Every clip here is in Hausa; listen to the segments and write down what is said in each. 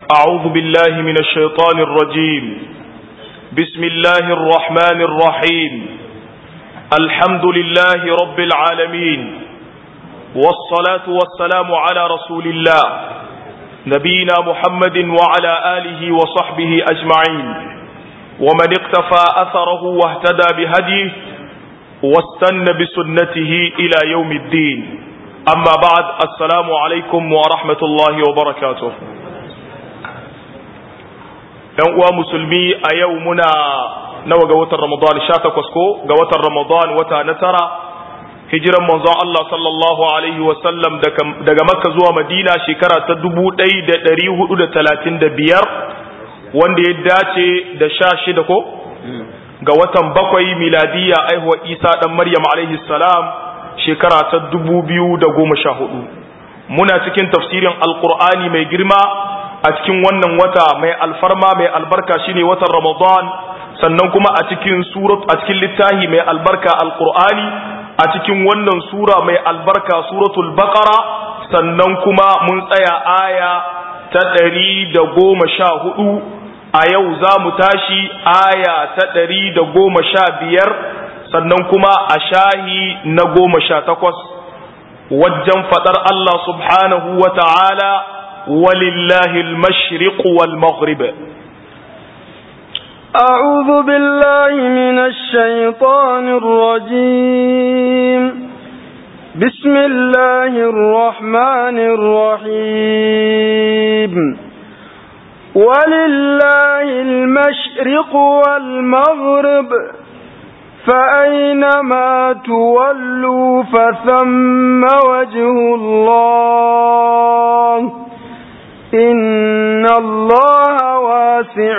أعوذ بالله من الشيطان الرجيم بسم الله الرحمن الرحيم الحمد لله رب العالمين والصلاة والسلام على رسول الله نبينا محمد وعلى آله وصحبه أجمعين ومن اقتفى أثره واهتدى بهديه واستنى بسنته إلى يوم الدين أما بعد السلام عليكم ورحمة الله وبركاته ‘yan uwa musulmi a yau muna nawa ga watan Ramadan sha takwas ko ga watan Ramadan wata na tara hijiran manzon Allah sallallahu alaihi wasallam daga makka zuwa madina shekara ta dubu ɗaya da ɗari hudu da talatin da biyar wanda ya dace da sha shida ko ga watan bakwai miladiya aihuwa isa ɗan maryam alaihi salam shekara ta dubu biyu da goma sha hudu muna cikin tafsirin alkur'ani mai girma a cikin wannan wata mai alfarma mai albarka shine watan ramadan sannan kuma a cikin surat a cikin littafi mai albarka alkur'ani a cikin wannan sura mai albarka suratul baqara sannan kuma mun tsaya aya ta ɗari da goma sha hudu a yau za mu tashi aya ta ɗari da goma sha biyar sannan kuma a shahi na goma sha takwas wajen faɗar Allah subhanahu wa ta'ala walillahi al-mashriq wal maghrib أعوذ بالله من الشيطان الرجيم بسم الله الرحمن الرحيم ولله المشرق والمغرب فأينما تولوا فثم وجه الله إن الله واسع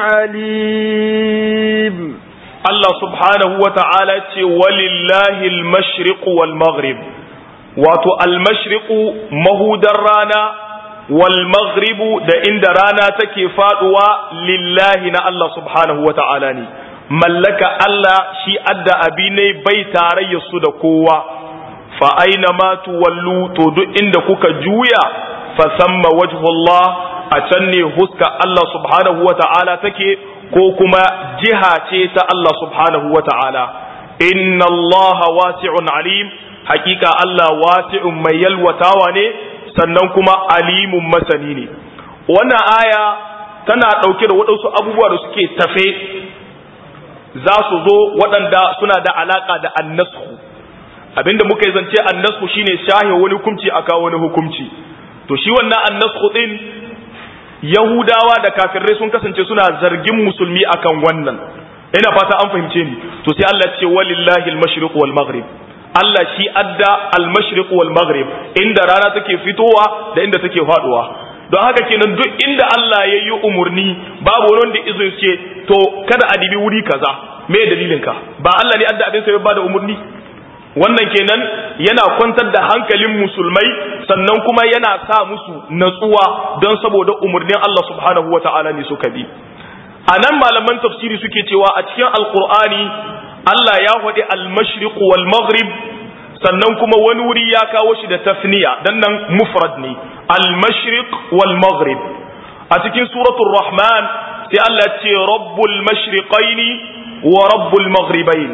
عليم Allah subhanahu wa ta'ala ce walillahi al-mashriq wal maghrib wato al-mashriqu mahudar rana wal maghribu da inda rana take faduwa lillahi na Allah subhanahu wa ta'ala ne mallaka Allah shi adda abi ne bai tarayya su da kowa fa aina ma tuwallu to duk inda kuka juya fa samma wajhullah a can ne huska Allah subhanahu wa ta'ala take ko kuma jiha ce ta Allah subhanahu wa ta'ala inna Allah wasi'un alim hakika Allah wasi'un mai yalwatawa ne sannan kuma alimun masani ne wannan aya tana ɗauke da waɗansu abubuwa da suke tafe za su zo waɗanda suna da alaƙa da annasku abinda muka yi zance annasku shine shahe wani hukunci a kawo wani hukunci to shi wannan annasku din yahudawa da kafirai sun kasance suna zargin musulmi akan wannan ina fata an fahimce ni to sai Allah ce walillahi al-mashriq wal maghrib Allah shi adda al-mashriq wal maghrib inda rana take fitowa da inda take faduwa don haka kenan duk inda Allah ya yi umurni babu wani wanda izo ce to kada a dibi wuri kaza me dalilin ka ba Allah ne adda abin sa ya bada umurni wannan kenan yana kwantar da hankalin musulmai sannan kuma yana sa musu natsuwa don saboda umurnin Allah subhanahu wata'ala ne suka bi a nan malaman tafsiri suke cewa a cikin alkur'ani Allah ya faɗi al-mashriq wal maghrib sannan kuma wani wuri ya kawo shi da tasniya dan nan mufrad ne al-mashriq wal maghrib a cikin suratul rahman sai Allah ya ce rabbul mashriqaini wa rabbul maghribain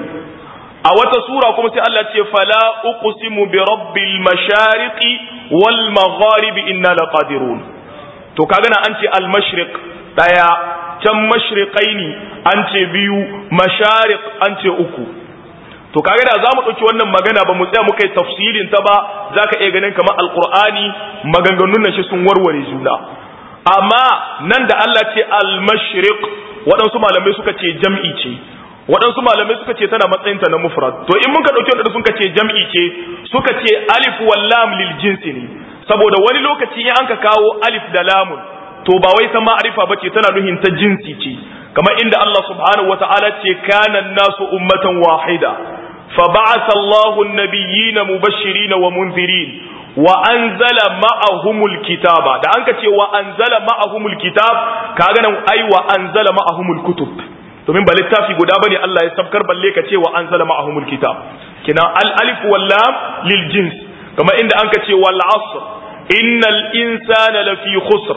a wata sura kuma sai Allah ce fala uqsimu bi rabbil mashariqi wal magharibi inna laqadirun to kaga na an ce al mashriq daya can mashriqaini an ce biyu mashariq an ce uku to kaga da zamu dauki wannan magana ba mu tsaya muka yi tafsirin ta ba zaka iya ganin kamar alqur'ani maganganun nan shi sun warware juna amma nan da Allah ce al mashriq waɗansu malamai suka ce jam'i ce waɗansu malamai suka ce tana matsayinta na mufrad to in muka ɗauki wadanda suka ce jam'i ce suka ce alif wal lam lil jinsi ne saboda wani lokaci in an ka kawo alif da lamun to ba wai ta ma'arifa bace tana nuhin ta jinsi ce kamar inda Allah subhanahu wata'ala ce kana nasu ummatan wahida fa ba'atha Allahu an-nabiyyina mubashirin wa munzirin wa anzala ma'ahumul kitaba da an ka ce wa anzala ma'ahumul kitab kaga nan ai wa anzala ma'ahumul kutub domin ba littafi guda bane Allah ya sabkar balle ka ce wa anzala ma'ahumul kitab kina al alif wal lam lil jins kama inda an ka ce wal asr innal insana lafi khusr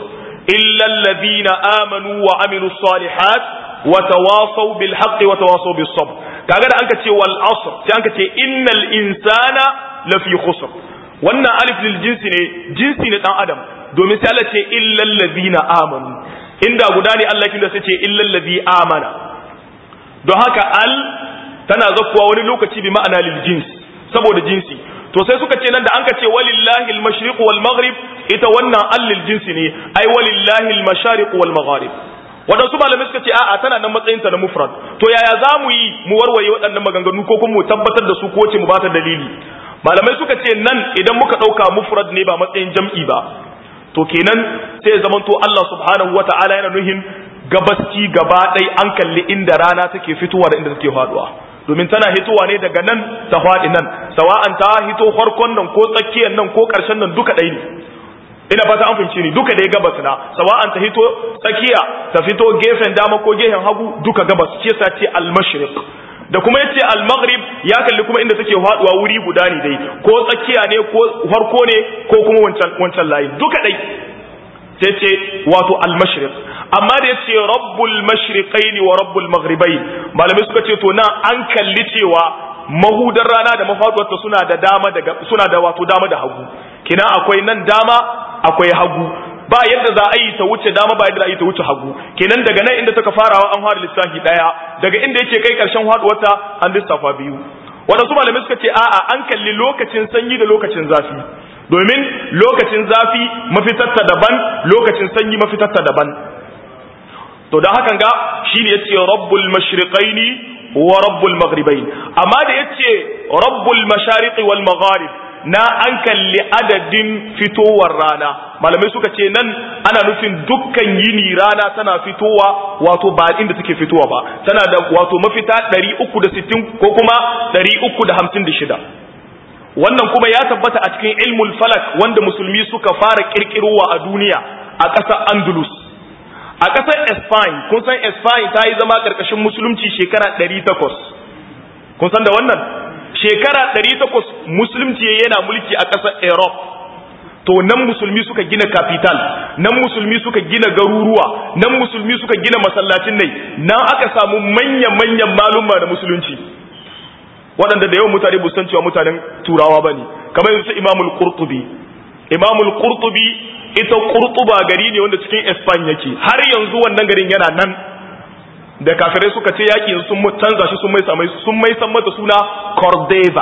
illa alladhina amanu wa amilus salihat wa tawasaw bil haqqi wa tawasaw bis sabr kaga da anka ce wal asr sai anka ce innal insana lafi khusr wannan alif lil jinsi ne jinsi ne dan adam domin sai Allah ce illa alladhina amanu inda guda ne Allah kin da sai ce illa alladhi amana don haka al tana zakkuwa wani lokaci bi ma'ana lil jins saboda jinsi to sai suka ce nan da an ka ce walillahi al-mashriq wal maghrib ita wannan allil jinsi ne ai walillahi al-mashariq wal magharib wadansu malamai suka ce a'a tana nan matsayin ta na mufrad to yaya za mu yi mu warware waɗannan maganganu ko kuma mu tabbatar da su ko ce mu bata dalili malamai suka ce nan idan muka ɗauka mufrad ne ba matsayin jam'i ba to kenan sai ya zamanto Allah subhanahu wata'ala yana nuhin gabaski gaba ɗai an kalli inda rana take fitowa da inda take faduwa domin tana hitowa ne daga nan ta faɗi nan sawa'an ta hito farkon nan ko tsakiyar nan ko ƙarshen nan duka ɗai ne ina fata an fahimci ni duka dai gabas na sawa'an ta hito tsakiya ta fito gefen dama ko gefen hagu duka gabas ce sa ce al-mashriq da kuma yace al-maghrib ya kalli kuma inda take faduwa wuri guda ne dai ko tsakiya ne ko farko ne ko kuma wancan wancan layi duka dai sai ce wato al-mashriq amma da yace rabbul mashriqain wa rabbul maghribain malamai suka ce to nan an kalli cewa mahudar rana da mafaduwarta suna da dama daga suna da wato dama da hagu kina akwai nan dama akwai hagu ba yadda za a yi ta wuce dama ba yadda za a yi ta wuce hagu kenan daga nan inda taka farawa an fara lissafi daya daga inda yake kai karshen haduwarta an lissafa biyu waɗansu malamai suka ce a'a an kalli lokacin sanyi da lokacin zafi domin lokacin zafi mafitarta daban lokacin sanyi mafitarta daban to da hakan ga shine yace rabbul mashriqaini wa rabbul maghribain amma da yace rabbul mashariqi wal magharib na an kalli adadin fitowar rana malamai suka ce nan ana nufin dukkan yini rana tana fitowa wato ba inda take fitowa ba tana da wato mafita 360 ko kuma 356 wannan kuma ya tabbata a cikin ilmul falak wanda musulmi suka fara kirkirowa a duniya a ƙasar andalus a ƙasar Spain kun san Spain ta yi zama ƙarƙashin musulunci shekara 800 kun san da wannan shekara 800 musulunci yana mulki a ƙasar Europe to nan musulmi suka gina capital nan musulmi suka gina garuruwa nan musulmi suka gina masallacin nai nan aka samu manyan-manyan malumma da musulunci waɗanda da yawan mutane busan cewa mutanen turawa ba ne kamar yanzu imamul qurtubi imamul qurtubi ita kurtuba gari ne wanda cikin Spain yake har yanzu wannan garin yana nan da kafirai suka ce yaki sun canza shi sun mai samai sun mai san mata suna Cordova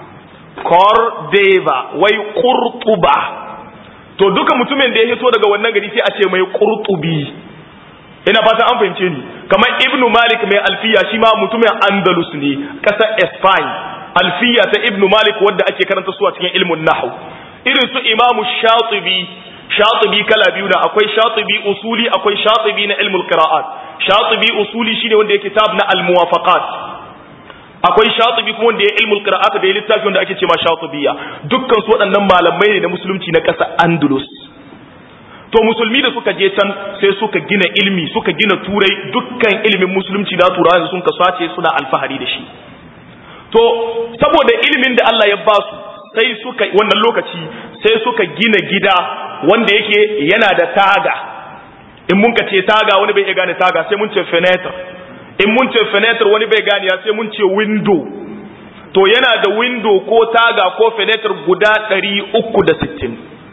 Cordova wai kurtuba to duka mutumin da ya hito daga wannan gari sai a ce mai kurtubi ina fatan an fahimce ni kamar Ibn Malik mai alfiya shi ma mutumin Andalus ne kasar Spain alfiya ta Ibn Malik wadda ake karanta su a cikin ilmun nahwu irin su Imam Shatibi shatibi kala biyu na akwai shatibi usuli akwai shatibi na ilmul qira'at shatibi usuli shine wanda yake kitab na al muwafaqat akwai shatibi kuma wanda ya ilmul qira'at da ya littafi wanda ake cewa shatibiyya dukkan su waɗannan malamai ne na musulunci na ƙasar andalus to musulmi da suka je can sai suka gina ilmi suka gina turai dukkan ilimin musulunci na turawa sun kasace suna alfahari da shi to saboda ilimin da Allah ya ba su sai suka wannan lokaci sai suka gina gida wanda yake yana da taga in mun ce taga wani bai iya gane taga sai mun ce fenetra in mun ce fenetra wani bai gane ya sai mun ce window to yana da window ko taga ko fenetra guda 360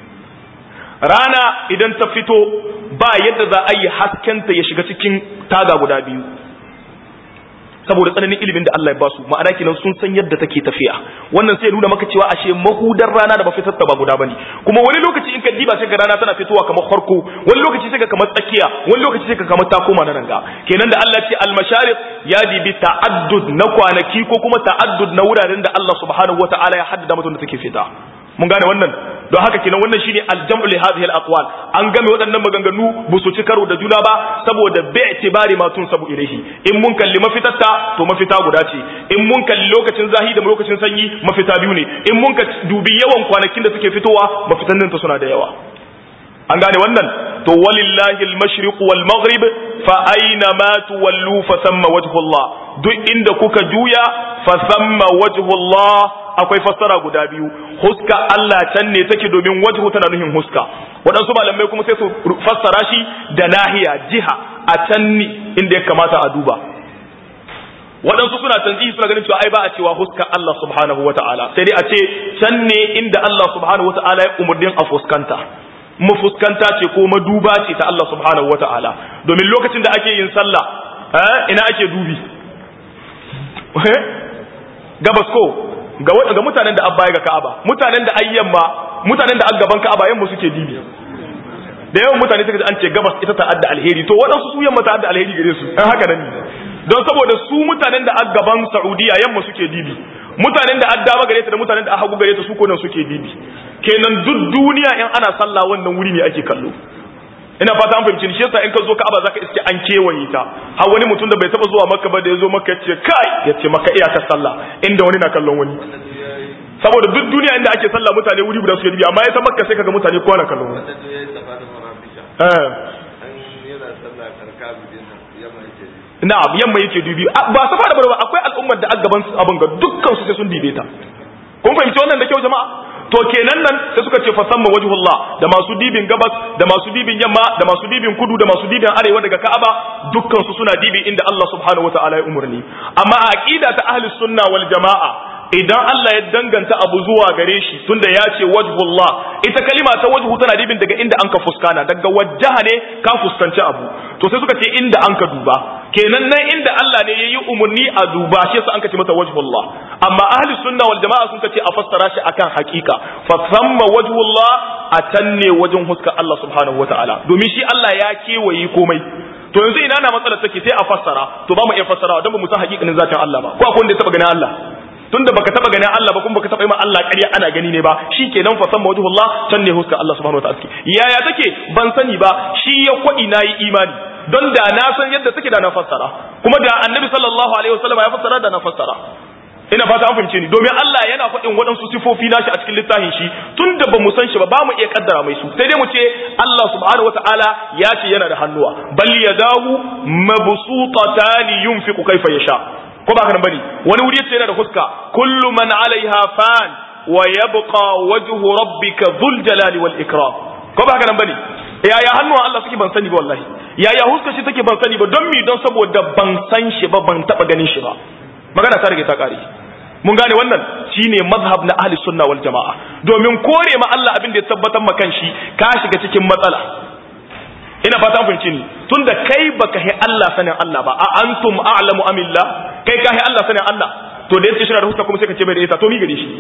rana idan ta fito ba yadda za a yi haskenta ya shiga cikin taga guda biyu saboda tsananin ilimin da Allah ya basu ma'ana kenan sun san yadda take tafiya wannan sai ya nuna maka cewa ashe mahudar rana da mafitar ta ba guda bane kuma wani lokaci in ka diba sai ga rana tana fitowa kamar farko wani lokaci sai ga kamar tsakiya wani lokaci sai ga kamar ta koma na ranga kenan da Allah ce al-mashariq ya dibi ta'addud na kwanaki ko kuma ta'addud na wuraren da Allah subhanahu wata'ala ya haddada mutum da take fita mun gane wannan don haka kenan wannan shine aljam'u li hadhihi al-aqwal an game waɗannan maganganu ba su ci karo da juna ba saboda bi itibari ma tun sabu ilaihi in mun kalli mafitatta to mafita guda ce in mun kalli lokacin zahi da lokacin sanyi mafita biyu ne in mun ka dubi yawan kwanakin da suke fitowa mafitan nan ta suna da yawa an gane wannan to walillahi al-mashriq wal maghrib fa aina ma tuwallu fa thamma wajhullah duk inda kuka juya fa thamma wajhullah akwai fassara guda biyu huska Allah can ne take domin wajhu tana nuhin huska waɗansu malamai kuma sai su fassara shi da nahiya jiha a can ni inda ya kamata a duba waɗansu suna tanzihi suna ganin cewa ai ba a cewa huska Allah subhanahu wa ta'ala sai dai a ce can ne inda Allah subhanahu wa ta'ala ya umurnin a fuskanta mu fuskanta ce ko maduba ce ta Allah subhanahu wa ta'ala domin lokacin da ake yin sallah ina ake dubi gabas ko ga mutanen da abba ga Ka'aba mutanen da ayyamma mutanen da gaban Ka'aba yamma suke dibi da yawan mutane suka ji an ce gabas ita ta adda alheri to waɗansu su yamma ta adda alheri gare su dan haka nan don saboda su mutanen da gaban Saudiya yamma suke dibi mutanen da addaba gare ta da mutanen da hagu gare ta su ko nan suke dibi kenan duk duniya in ana sallah wannan wuri ne ake kallo ina fata an fahimci shi yasa in ka zo Ka'aba zaka iske an kewaye ta har wani mutum da bai taba zuwa Makka ba da ya zo Makka yace kai yace Makka iya ta sallah inda wani na kallon wani saboda duk duniya inda ake sallah mutane wuri guda suke dubi amma ya ta Makka sai kaga mutane kowa na kallon wani eh na'am yamma yake dubi ba safa da barba akwai al'ummar da gaban abin ga dukkan su sai sun dibe ta kun fahimci wannan da kyau jama'a to kenan nan sai suka ce fasamma wajhullah da masu dibin gabas da masu dibin yamma da masu dibin kudu da masu dibin arewa daga Ka'aba dukkan su suna dibi inda Allah subhanahu wataala ya umurni amma a aqida ta ahli sunna wal jamaa idan Allah ya danganta abu zuwa gare shi tunda ya ce wajhullah ita kalima ta wajhu tana dibin daga inda anka fuskana daga wajjaha ne ka fuskanci abu to sai suka ce inda anka duba kenan nan inda Allah ne yayi umurni a duba shi yasa anka ce mata wajhullah amma ahli sunna wal jamaa sun ce a fassara shi akan hakika fa thamma wajhullah a tanne wajen huska Allah subhanahu wataala domin shi Allah ya kewaye komai to yanzu ina na matsalar take sai a fassara to ba mu iya fassara don ba mu san hakikanin zatin Allah ba ko akwai wanda ya taba ganin Allah tunda baka taba ganin Allah ba kuma baka taba yi ma Allah ƙarya ana gani ne ba shikenan fa san wajhullah can ne huska Allah subhanahu wataala yaya take ban sani ba shi ya kwadi nayi imani don da na san yadda take da na fassara kuma da annabi sallallahu alaihi wasallam ya fassara da na fassara ina fata an fahimce ni domin Allah yana faɗin waɗansu sifofi nashi a cikin littafin shi tunda ba mu san shi ba ba mu iya kaddara mai su sai dai mu ce Allah subhanahu wataala ya ce yana da hannuwa bal yadahu mabsutatani yunfiqu kaifa yasha ko ba ka nan bane wani wuri yace yana da fuska kullu man alaiha fan wa yabqa wajhu rabbika dhul jalali wal ikram ko ba ka nan bane yaya hannuwan Allah suke ban sani ba wallahi yaya huska shi take ban sani ba don mi don saboda ban san shi ba ban taba ganin shi ba magana ta rage ta kare mun gane wannan shine mazhab na ahli sunna wal jamaa domin kore ma Allah abin da ya tabbatar ma kanshi ka shiga cikin matsala ina fata an fahimci ni tunda kai baka hi Allah sanin Allah ba a antum a'lamu amillah kai ka hi Allah sanin Allah to da yace shi da huska kuma sai ka ce bai da ita to mi gare shi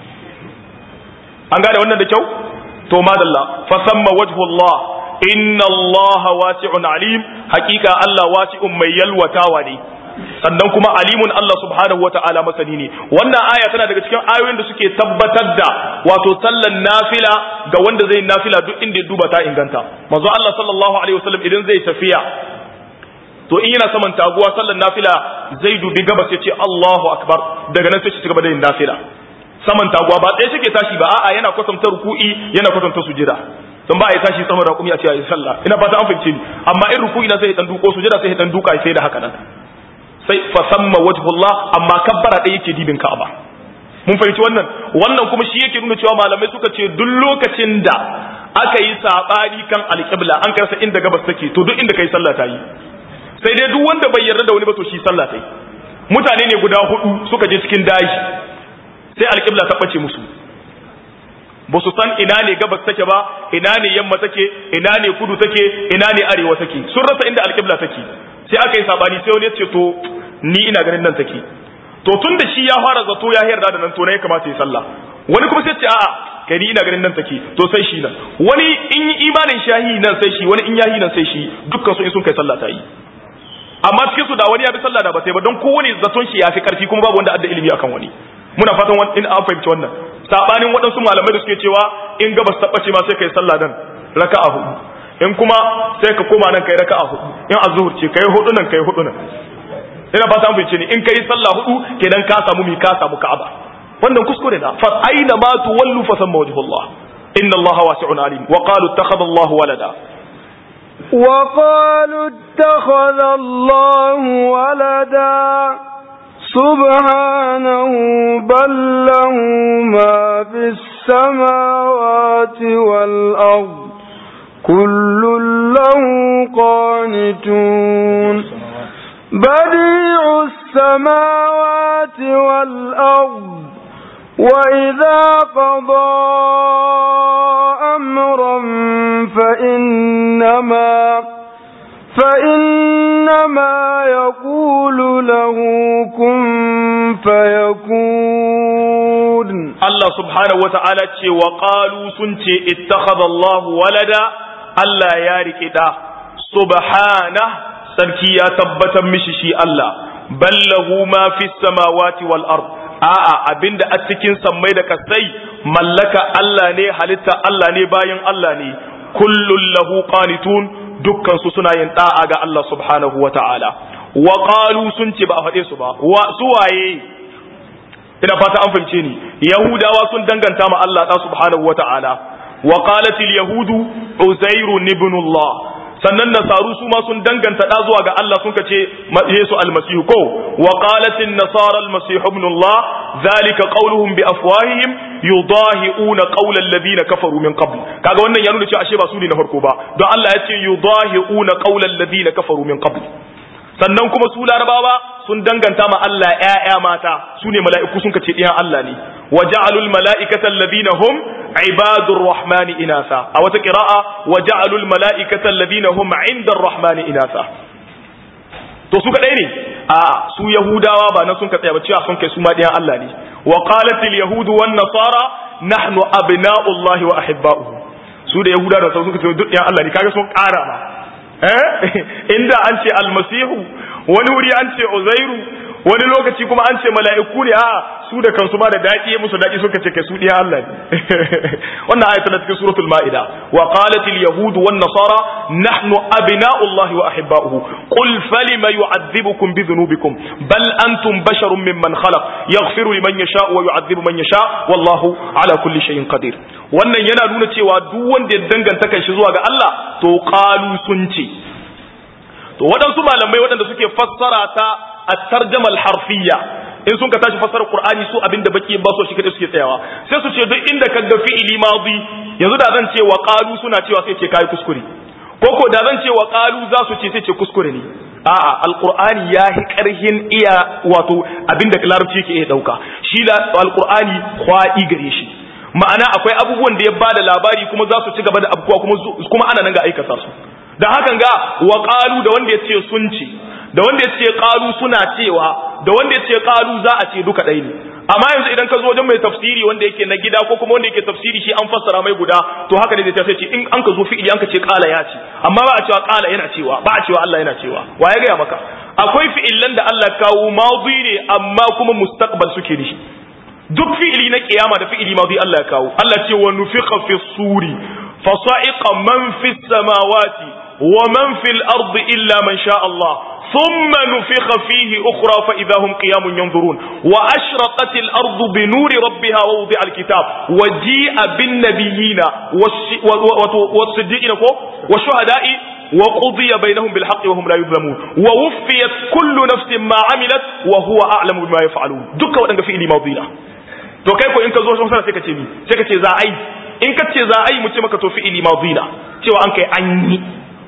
an gane wannan da kyau to madalla fa samma wajhullah inna Allah wasi'un alim hakika Allah wasi'un mai yalwatawa ne sannan kuma alimun Allah subhanahu wa ta'ala masani ne wannan aya tana daga cikin ayoyin da suke tabbatar da wato sallan nafila ga wanda zai nafila duk inda ya duba ta inganta manzo Allah sallallahu alaihi wasallam idan zai tafiya to in yana saman taguwa sallan nafila zai dubi gabas ya ce Allahu akbar daga nan sai shi gaba da yin nafila saman taguwa ba ɗaya take tashi ba a'a yana kwatanta ruku'i yana kwatanta sujida don ba a yi tashi saman raƙumi a ce a yi sallah ina fata an fahimce ni amma in ruku'i na sai ya dan duko sujida sai ya dan duka sai da haka nan sai fasamma wajhullah amma kabbara ɗaya yake dibin ka'aba mun fahimci wannan wannan kuma shi yake nuna cewa malamai suka ce duk lokacin da aka yi sabani kan alƙibla an karsa inda gabas take to duk inda kai sallah ta yi sai dai duk wanda bai yarda da wani ba to shi sallah ta yi mutane ne guda hudu suka je cikin daji sai alƙibla ta bace musu ba su san ina ne gabas take ba ina ne yamma take ina ne kudu take ina ne arewa take sun rasa inda alƙibla take sai aka yi sabani sai wani ya ce to ni ina ganin nan take to tun da shi ya fara zato ya yarda da nan to ne ya kamata ya sallah wani kuma sai ce a'a kai ni ina ganin nan take to sai shi nan wani in yi imanin shahi nan sai shi wani in yahi nan sai shi dukkan su in sun kai sallah ta yi amma cikin su da wani ya bi sallah da ba sai ba don kowane zaton shi ya fi karfi kuma babu wanda adda ilimi akan wani muna fatan wani in an fahimci wannan sabanin waɗansu malamai da suke cewa in gabas tabbace ma sai kai sallah nan raka'a hudu in kuma sai ka koma nan kai raka'a hudu in azhur ce kai hudu nan kai hudu nan ina fata mun ni in kai sallah hudu kenan ka samu mi ka samu ka'aba wannan kuskure na fa aina ma tuwallu fa samma wajhullah inna allaha wasi'un alim wa qalu ittakhadha allahu walada وقالوا اتخذ الله ولدا سبحانه بل له ما في السماوات والأرض كل له قانتون بديع السماوات والأرض وإذا قضى أمرا فإنما فإنما يقول له كن فيكون Allah subhanahu wa ta'ala ce wa ƙalu sun ce ittakhadallahu walada Allah ya riƙe ɗa subhana sarki ya tabbatar mishi shi Allah ballahu ma fi samawati wal ard a'a abinda a cikin sammai da kasai mallaka Allah ne halitta Allah ne bayan Allah ne kullun lahu qanitun dukkan su suna yin da'a ga Allah subhanahu wa ta'ala wa qalu sun ce ba a faɗe su ba wa su waye ina fata an fahimce ni yahudawa sun danganta ma Allah ta subhanahu wata'ala wa qalat al yahudu uzairu ibn Allah sannan nasaru su ma sun danganta da zuwa ga Allah sun kace Yesu almasihu ko wa qalat an nasara almasih ibn Allah zalika qawluhum bi afwahihim yudahiuna qawla alladhina kafaru min qabl kaga wannan ya nuna cewa ashe ba su ne na farko ba don Allah ya ce yudahiuna qawla alladhina kafaru min qabl sannan kuma su larabawa sun danganta ma Allah ƴaƴa mata su ne mala'iku sun kace ɗiyan Allah ne wa ja'alul mala'ikata alladhina hum ibadur rahmani inasa a wata qira'a wa ja'alul mala'ikata alladhina hum 'inda ar-rahmani inasa to su kadai ne a su yahudawa ba nan sun ka tsaya ba cewa sun kai su ma ɗiyan Allah ne wa qalatil yahudu wan nasara nahnu abna'ullahi wa ahibba'uhu su da yahudawa da sun ka ce duk ɗiyan Allah ne kaga sun ƙara ba inda an ce almasihu wani wuri an ce uzairu wani lokaci kuma an ce mala'iku ne a su da kansu ma da daɗi ya musu daɗi suka ce kai su ɗiya Allah ne wannan ayatu na cikin suratul ma'ida wa qalat al yahud wan nasara nahnu abna'ullahi wa ahibba'uhu qul falima yu'adhibukum bi dhunubikum bal antum basharun mimman khalaq yaghfiru liman yasha wa yu'adhibu man yasha wallahu ala kulli shay'in qadir wannan yana nuna cewa duk wanda ya danganta kan shi zuwa ga Allah to qalu sun ce to waɗansu malamai waɗanda suke fassara ta at-tarjama al-harfiyya in sun ka tashi fassara Qur'ani su abinda baki ba so shi kadai suke tsayawa sai su ce duk inda ka ga fi'ili madi yanzu da zan ce wa qalu suna cewa sai ce kai kuskure ko ko da zan ce wa qalu za su ce sai ce kuskure ne a'a alqur'ani ya hi karhin iya wato abinda larabci yake iya dauka shi da alqur'ani kwadi gare shi ma'ana akwai abubuwan da ya bada labari kuma za su ci gaba da abubuwa kuma kuma ana nan ga aikata su da hakan ga wa qalu da wanda ya ce sun ce da wanda ya ce qalu suna cewa da wanda ya ce qalu za a ce duka ɗaya ne amma yanzu idan ka zo wajen mai tafsiri wanda yake na gida ko kuma wanda yake tafsiri shi an fassara mai guda to haka ne zai tafi ce in an ka zo fi'ili an ka ce qala ya ce amma ba a cewa qala yana cewa ba a cewa Allah yana cewa wa ya gaya maka akwai fi'ilan da Allah kawo madi ne amma kuma mustaqbal suke da shi duk fi'ili na kiyama da fi'ili madi Allah ya kawo Allah ce wa nufiqa fi suri fa sa'iqa man fi samawati wa man fil ardi illa man sha Allah ثم نفخ فيه أخرى فإذا هم قيام ينظرون وأشرقت الأرض بنور ربها ووضع الكتاب وجيء بالنبيين والصديقين والشهداء وقضي بينهم بالحق وهم لا يظلمون ووفيت كل نفس ما عملت وهو أعلم بما يفعلون دكا وأنك في إلي ماضينا to kai ko in ka zo sun sana sai ka ce mi sai ka ce za a yi in ka ce za a yi mu ce maka to fi ili madina cewa an kai an yi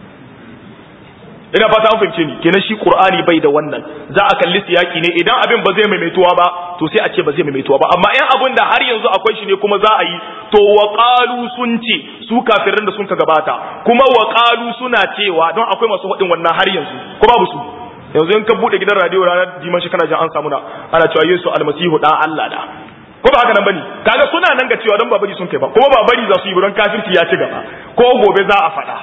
ina fata an fahimce ni kenan shi qur'ani bai da wannan za a kalli siyaki ne idan abin ba zai maimaituwa ba to sai a ce ba zai maimaituwa ba amma in abin da har yanzu akwai shi ne kuma za a yi to wa qalu sun ce su kafirin da sun ka gabata kuma wa qalu suna cewa don akwai masu hadin wannan har yanzu ko babu su yanzu in ka bude gidan radio ranar dimashi kana jin an samu na ana cewa Yesu almasihu dan Allah da ko ba haka nan bane kaga suna nan ga cewa don babari sun kai ba kuma babari za su yi don kafirci ya ci gaba ko gobe za a faɗa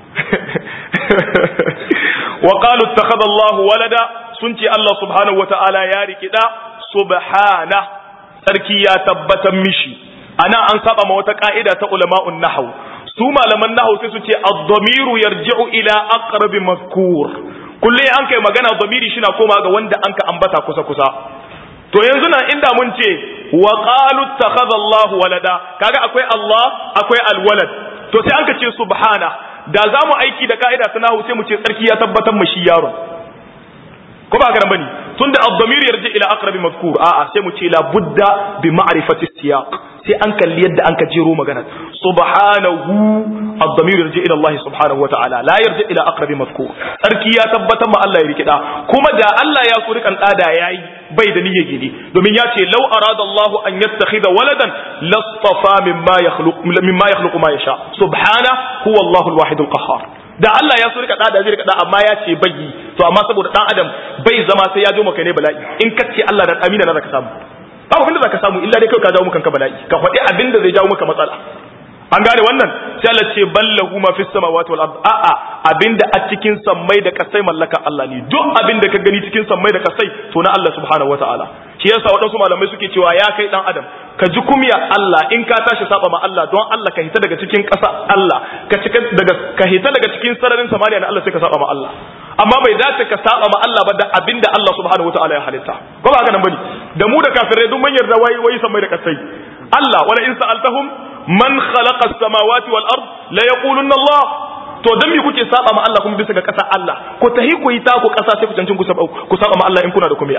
wa qalu ittakhadha Allahu walada sun ce Allah subhanahu wata'ala ya rikida subhana sarki ya tabbatar mishi ana an saba ma wata ka'ida ta ulama'un nahwu su malaman nahwu sai su ce ad-damiru yarji'u ila aqrabi mazkur kulle an kai magana damiri shi na koma ga wanda an ka ambata kusa kusa to yanzu nan inda mun ce wa qalu ittakhadha Allahu walada kaga akwai Allah akwai alwalad to sai an ka ce subhana da za mu aiki da ka'ida ta nahu sai mu ce tsarki ya tabbatar mu shi yaron ko ba garan bane tunda ad-damir yarji ila aqrabi mazkur a'a sai mu ce la budda bi ma'rifati siyaq sai an kalli yadda an ka jero magana subhanahu ad-damir yarji ila Allah subhanahu wa ta'ala la yarji ila aqrabi mazkur sarki ya tabbatar ma Allah ya rikida kuma da Allah ya so rikan da yayi bai da niyyar gidi domin ya ce law arada Allah an yattakhidha waladan lastafa mimma yakhluq mimma yakhluqu ma yasha subhana huwa Allah al-wahid al-qahhar da Allah ya so rika da zai rika da amma ya ce bai yi to amma saboda dan adam bai zama sai ya jo maka ne bala'i in ka ce Allah da amina na zaka samu babu abinda zaka samu illa dai kai ka jawo maka kanka bala'i ka faɗi abinda zai jawo maka matsala an gane wannan sai Allah ce ballahu ma fis samawati wal ard a'a abinda a cikin sammai da kasai mallaka Allah ne duk abinda ka gani cikin sammai da kasai to na Allah subhanahu wataala shi yasa waɗansu malamai suke cewa ya kai dan adam ka ji kumya Allah in ka tashi saba ma Allah don Allah ka hita daga cikin ƙasa Allah ka cika daga ka hita daga cikin sararin samaniya na Allah sai ka saba ma Allah amma bai dace ka saba ma Allah ba da abinda Allah subhanahu wataala ya halitta ko ba haka nan bane da mu da kafirai duk mun yarda wai wai sammai da kasai Allah wala in sa'altahum man khalaqa as-samawati wal ard la yaqulunna Allah to dan me kuke saba ma Allah kuma bisa ga ƙasa Allah ko tahi ku yi ta ku ƙasa sai ku cancin ku saba ku saba ma Allah in kuna da kumiya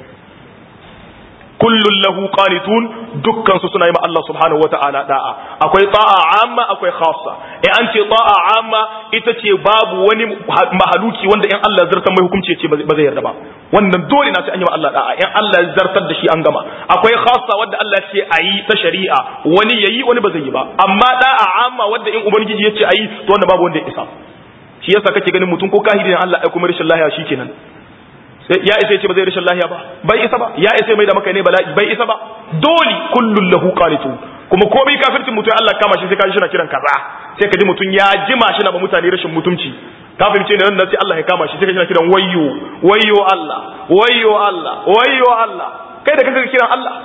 kullun lahu qanitun dukkan su suna yi ma Allah subhanahu wata'ala da'a akwai ta'a amma akwai khassa eh an ce ta'a amma ita ce babu wani mahaluki wanda in Allah zartar mai hukunci ce ba zai yarda ba wannan dole na sai an yi ma Allah da'a in Allah ya zartar da shi an gama akwai khassa wanda Allah ce ayi ta shari'a wani yayi wani ba zai yi ba amma da'a amma wanda in ubangiji ya ce ayi to wanda babu wanda ya isa shi yasa kake ganin mutum ko kahiri ne Allah ya kuma rashin lahiya shikenan ya isa ce ba zai rashin lahiya ba bai isa ba ya isa mai da maka ne bala'i bai isa ba dole kullun lahu qanitu kuma komai kafircin mutum Allah kama shi sai ka ji shi na kiran kaza sai ka ji mutum ya jima shi na ba mutane rashin mutunci ka fahimce ne nan sai Allah ya kama shi sai ka ji na kiran wayyo wayyo Allah wayyo Allah wayyo Allah kai da kanka kiran Allah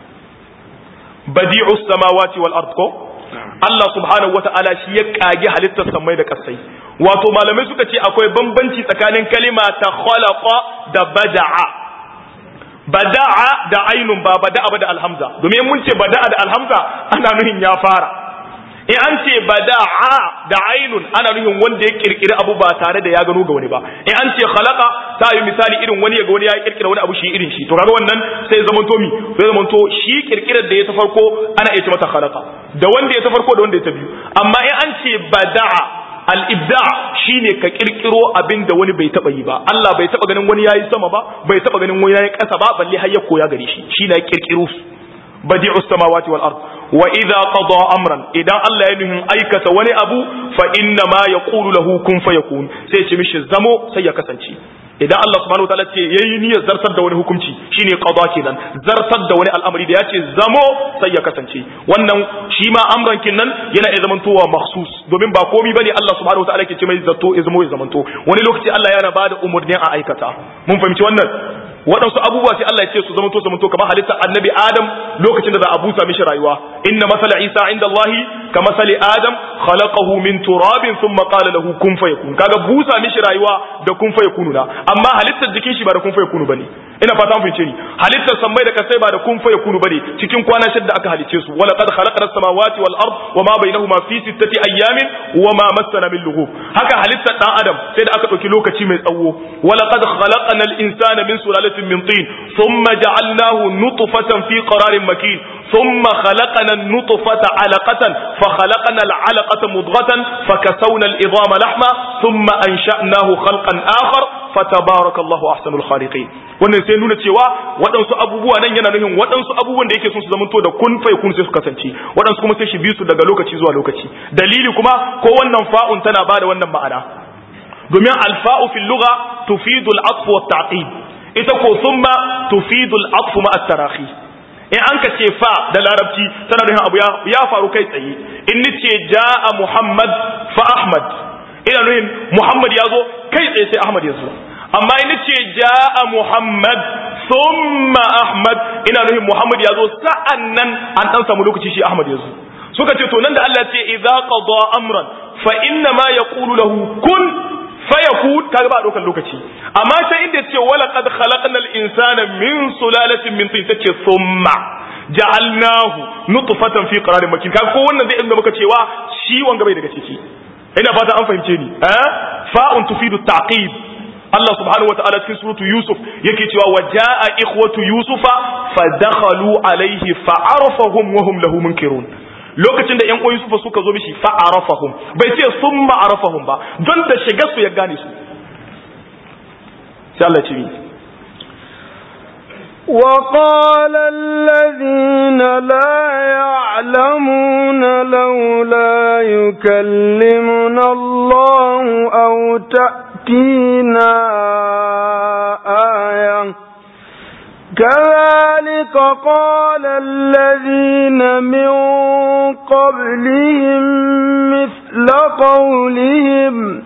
badi'us samawati wal ard ko Allah subhanahu wata'ala shi ya kage halittar samai da kasai wato malamai suka ce akwai bambanci tsakanin kalima ta khalaqa da bada'a bada'a da ainun ba bada'a ba da alhamza domin mun ce bada'a da alhamza ana nuhin ya fara in an ce bada'a da ainun ana nuhin wanda ya kirkiri abu ba tare da ya gano ga wani ba in an ce khalaqa ta yi misali irin wani ya ga wani ya kirkira wani abu shi irin shi to kaga wannan sai zaman to mi sai zaman to shi kirkirar da ya ta farko ana iya ce mata khalaqa da wanda ya ta farko da wanda ya ta biyu amma in an ce bada'a al-ibda shine ka kirkiro abin da wani bai taba yi ba Allah bai taba ganin wani yayi sama ba bai taba ganin wani yayi kasa ba balle har ya koya gare shi shine kirkiro badi'u samawati wal ard wa idza qada amran idan Allah ya nuhin aikata wani abu fa inna ma yaqulu lahu kun fayakun sai ce mishi zamo sai ya kasance idan Allah subhanahu wataala ce yayi niyyar zartar da wani hukunci shine qada kenan zartar da wani al'amari da ya ce zamo sai ya kasance wannan shi ma amran kinnan yana iya zamantowa mahsus domin ba komai bane Allah subhanahu wataala ke ce mai zato ya zamo ya zamanto wani lokaci Allah yana bada umurnin a aikata mun fahimci wannan waɗansu abubuwa sai Allah ya ce su zamanto zamanto kamar halitta annabi Adam lokacin da za a busa mishi rayuwa inna masala Isa inda Allah ka masali Adam khalaqahu min turabin thumma qala lahu kun fayakun kaga busa mishi rayuwa da kun fayakunu na amma halittar jikin shi ba da kun fayakunu bane ina fata mun fice ni halittar sammai da kasai ba da kun fayakunu bane cikin kwana shidda aka halice su wala qad khalaqna samawati wal ard wa ma bainahuma fi sittati ayyamin wa ma massana min lughub haka halittar dan adam sai da aka dauki lokaci mai tsawo wala qad khalaqna al insana min sulalatin من طين ثم جعلناه نطفة في قرار مكين ثم خلقنا النطفة علقة فخلقنا العلقة مضغة فكسونا العظام لحما ثم أنشأناه خلقا آخر فتبارك الله أحسن الخالقين wannan sai nuna cewa waɗansu abubuwa nan yana nufin waɗansu abubuwan da yake son su zamanto da kun fa kun sai su kasance waɗansu kuma sai shi bi su daga lokaci zuwa lokaci dalili kuma ko wannan fa'un tana bada wannan ma'ana domin alfa'u fil lugha tufidu al-atf wa at-ta'qib ita ko summa tufidul atfu ma at-tarahi in an ka ce fa da larabci tana nufin abu ya faru kai tsaye in ni ce jaa muhammad fa ahmad ina nufin muhammad ya zo kai tsaye sai ahmad ya zo amma in ni ce jaa muhammad summa ahmad ina nufin muhammad ya zo sa'annan an dan samu lokaci shi ahmad ya zo suka ce to nan da Allah ce idza qada amran fa inna ma yaqulu lahu kun fayakun kaga ba dokan lokaci amma sai inda ce wala qad khalaqna al-insana min sulalatin min tin tace thumma ja'alnahu nutfatan fi qararin makin kaga ko wannan zai inda muka cewa shi wanga bai daga ciki ina fata an fahimce ni eh fa'un tufidu ta'qib Allah subhanahu wata'ala cikin suratu Yusuf yake cewa wa ja'a ikhwatu Yusufa fadakhalu alaihi fa'arafahum wa hum lahu munkirun lokacin da ƴan uwan Yusufa suka zo mishi fa'arafahum bai ce summa arafahum ba don da shiga su ya gane su sai Allah ce وقال الذين لا يعلمون لولا يكلمنا الله أو تأتينا آية كذلك قال الذين من قبلهم مثل قولهم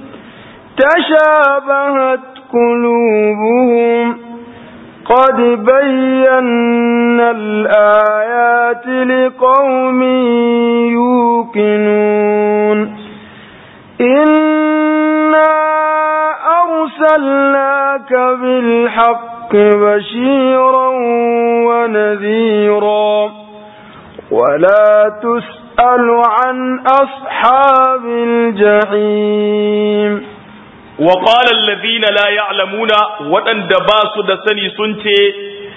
تشابهت قلوبهم قد بينا الآيات لقوم يوقنون إنا أرسلناك بالحق بشيرا ونذيرا ولا تسأل عن أصحاب الجحيم وقال الذين لا يعلمون وأن دباس دسني سنتي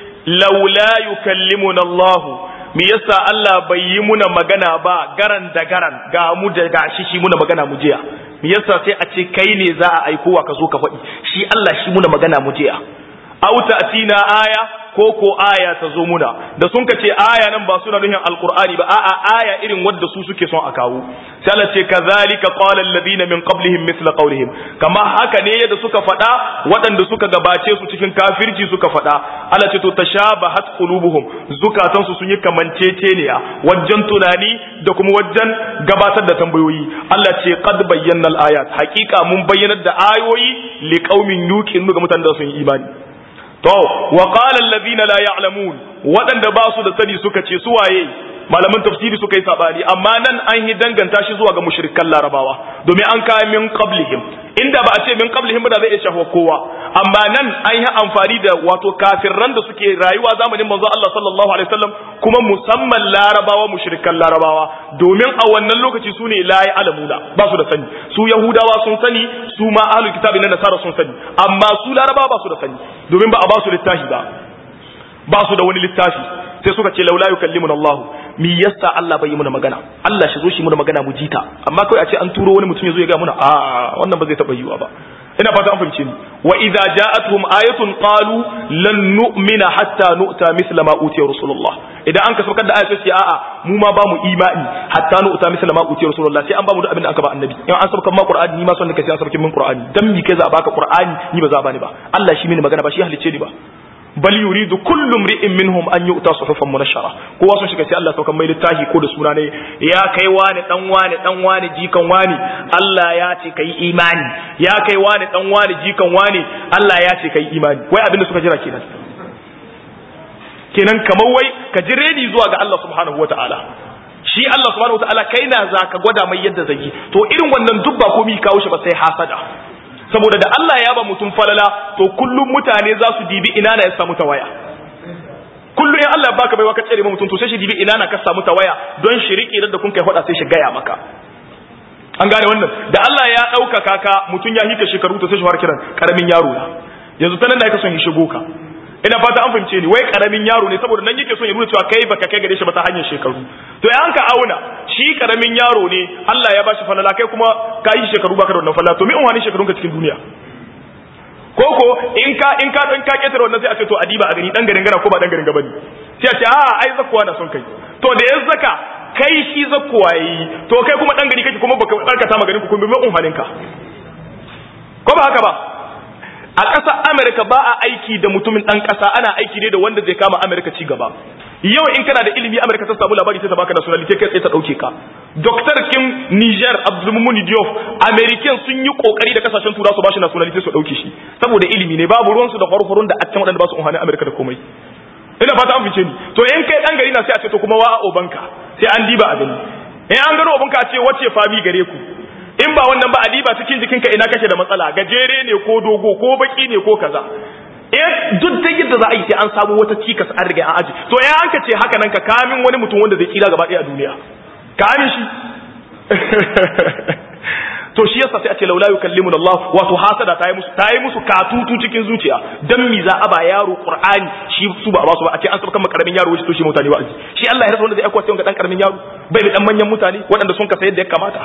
لولا يكلمنا الله me yasa Allah bai yi muna magana ba garan da garan ga mu da gashi shi muna magana mu jiya me yasa sai a ce kai ne za a aiko wa ka zo ka faɗi shi Allah shi muna magana mu jiya aw ta'tina aya ko ko aya ta zo muna da sun ka ce aya nan ba suna nuhin alqur'ani ba a'a aya irin wadda su suke son a kawo sai Allah ce kazalika qala alladhina min qablihim mithla qawlihim kama haka ne yadda suka faɗa waɗanda suka gabace su cikin kafirci suka faɗa Allah ce to tashabahat qulubuhum zukatan su sun yi kamanceceniya wajen tunani da kuma wajen gabatar da tambayoyi Allah ce qad bayyana al-ayat haqiqa mun bayyanar da ayoyi liqaumin yuqinu ga mutanen da sun yi imani to wa qala alladhina la ya'lamun wadanda ba su da sani suka ce su waye malaman tafsiri suka yi sabani amma nan an yi danganta shi zuwa ga mushrikan larabawa domin an kai min qablihim inda ba a ce min qablihim ba da zai iya shafa kowa amma nan an yi amfani da wato kafirran da suke rayuwa zamanin manzo Allah sallallahu alaihi wasallam kuma musamman larabawa mushrikan larabawa domin a wannan lokaci su ne la ya'lamuna ba su da sani su yahudawa sun sani su ma ahlul kitabi na nasara sun sani amma su larabawa ba su da sani domin ba a ba su littafi ba ba su da wani littafi sai suka ce laula yukallimuna Allah mi yasa Allah bai yi muna magana Allah shi zo shi muna magana mu jita amma kai a ce an turo wani mutum ya zo ya ga muna a wannan ba zai taba yiwa ba ina fata an fahimce ni wa idza ja'atuhum ayatun qalu lan nu'mina hatta nu'ta misla ma utiya rasulullah idan an ka saukar da ayatu sai a'a mu ma ba mu imani hatta nu'ta misla ma utiya rasulullah sai an ba mu da abin da aka ba annabi in an saukar ma qur'ani ni ma son da kai sai an saukar min qur'ani dan mi kai za a baka qur'ani ni ba za a bani ba Allah shi mini magana ba shi halicce ni ba bal yuridu kullu mri'in minhum an yu'ta suhufan munashara kowa sun shiga sai Allah saukan mai littafi ko da suna ne ya kai wani dan wani dan wani jikan wani Allah ya ce kai imani ya kai wani dan wani jikan wani Allah ya ce kai imani wai abinda suka jira kenan kenan kamar wai ka ji redi zuwa ga Allah subhanahu wataala shi Allah subhanahu wataala kai na za ka gwada mai yadda zai yi to irin wannan duk ba komai kawo shi ba sai hasada saboda da Allah ya ba mutum falala to kullum mutane za su dibi ina na ya samu tawaya kullum in Allah baka baiwa ka tsere mutum to sai shi dibi ina na ka samu tawaya don shi riƙe da kun kai faɗa sai shi gaya maka an gane wannan da Allah ya ɗaukaka ka mutum ya hika shekaru to sai shi fara kiran karamin yaro na yanzu ta nan da yake son ya shigo ka ina fata an fahimce ni wai karamin yaro ne saboda nan yake son ya nuna cewa kai baka kai gare shi ba ta hanyar shekaru to ya ka auna shi karamin yaro ne Allah ya bashi falala kai kuma ka yi shekaru baka da wannan falala to me in wani shekarun ka cikin duniya koko in ka in ka dan ka ketare wannan sai a ce to adiba a gani dan garin gana ko ba dan garin gaba ne sai a ce a ai zakkuwa na son kai to da ya zaka kai shi zakkuwa yi to kai kuma dan gari kake kuma baka barkata maganin ku kuma me umhanin ka ko ba haka ba a ƙasar Amerika ba a aiki da mutumin ɗan ƙasa ana aiki ne da wanda zai kama Amerika ci gaba yau in kana da ilimi Amerika ta samu labari sai ta baka nationality kai tsaye ta ɗauke ka Dr. Kim Niger Abdulmumuni Diop American sun yi kokari da kasashen tura su bashi nationality su ɗauke shi saboda ilimi ne babu ruwansu da farfarun da a can waɗanda ba su unhani Amerika da komai ina fata an fice ni to in kai ɗan gari na sai a ce to kuma wa a obanka sai an diba a gani in an gano obanka a ce wace fami gare ku in ba wannan ba adiba cikin jikinka ina kake da matsala gajere ne ko dogo ko baki ne ko kaza eh duk da yadda za a yi sai an samu wata cikas an riga an aji to ya an ka ce haka nan ka kamin wani mutum wanda zai tsira gaba ɗaya a duniya kamin shi to shi yasa sai a ce laula yukallimuna Allah wato hasada ta yi musu ta yi musu katutu cikin zuciya dan mi za a ba yaro Qur'ani shi su ba ba su ba a ce an saba kan karamin yaro wuce to shi mutane wa'azi shi Allah ya rasa wanda zai aika sai ga dan karamin yaro bai da dan manyan mutane waɗanda sun kasa yadda ya kamata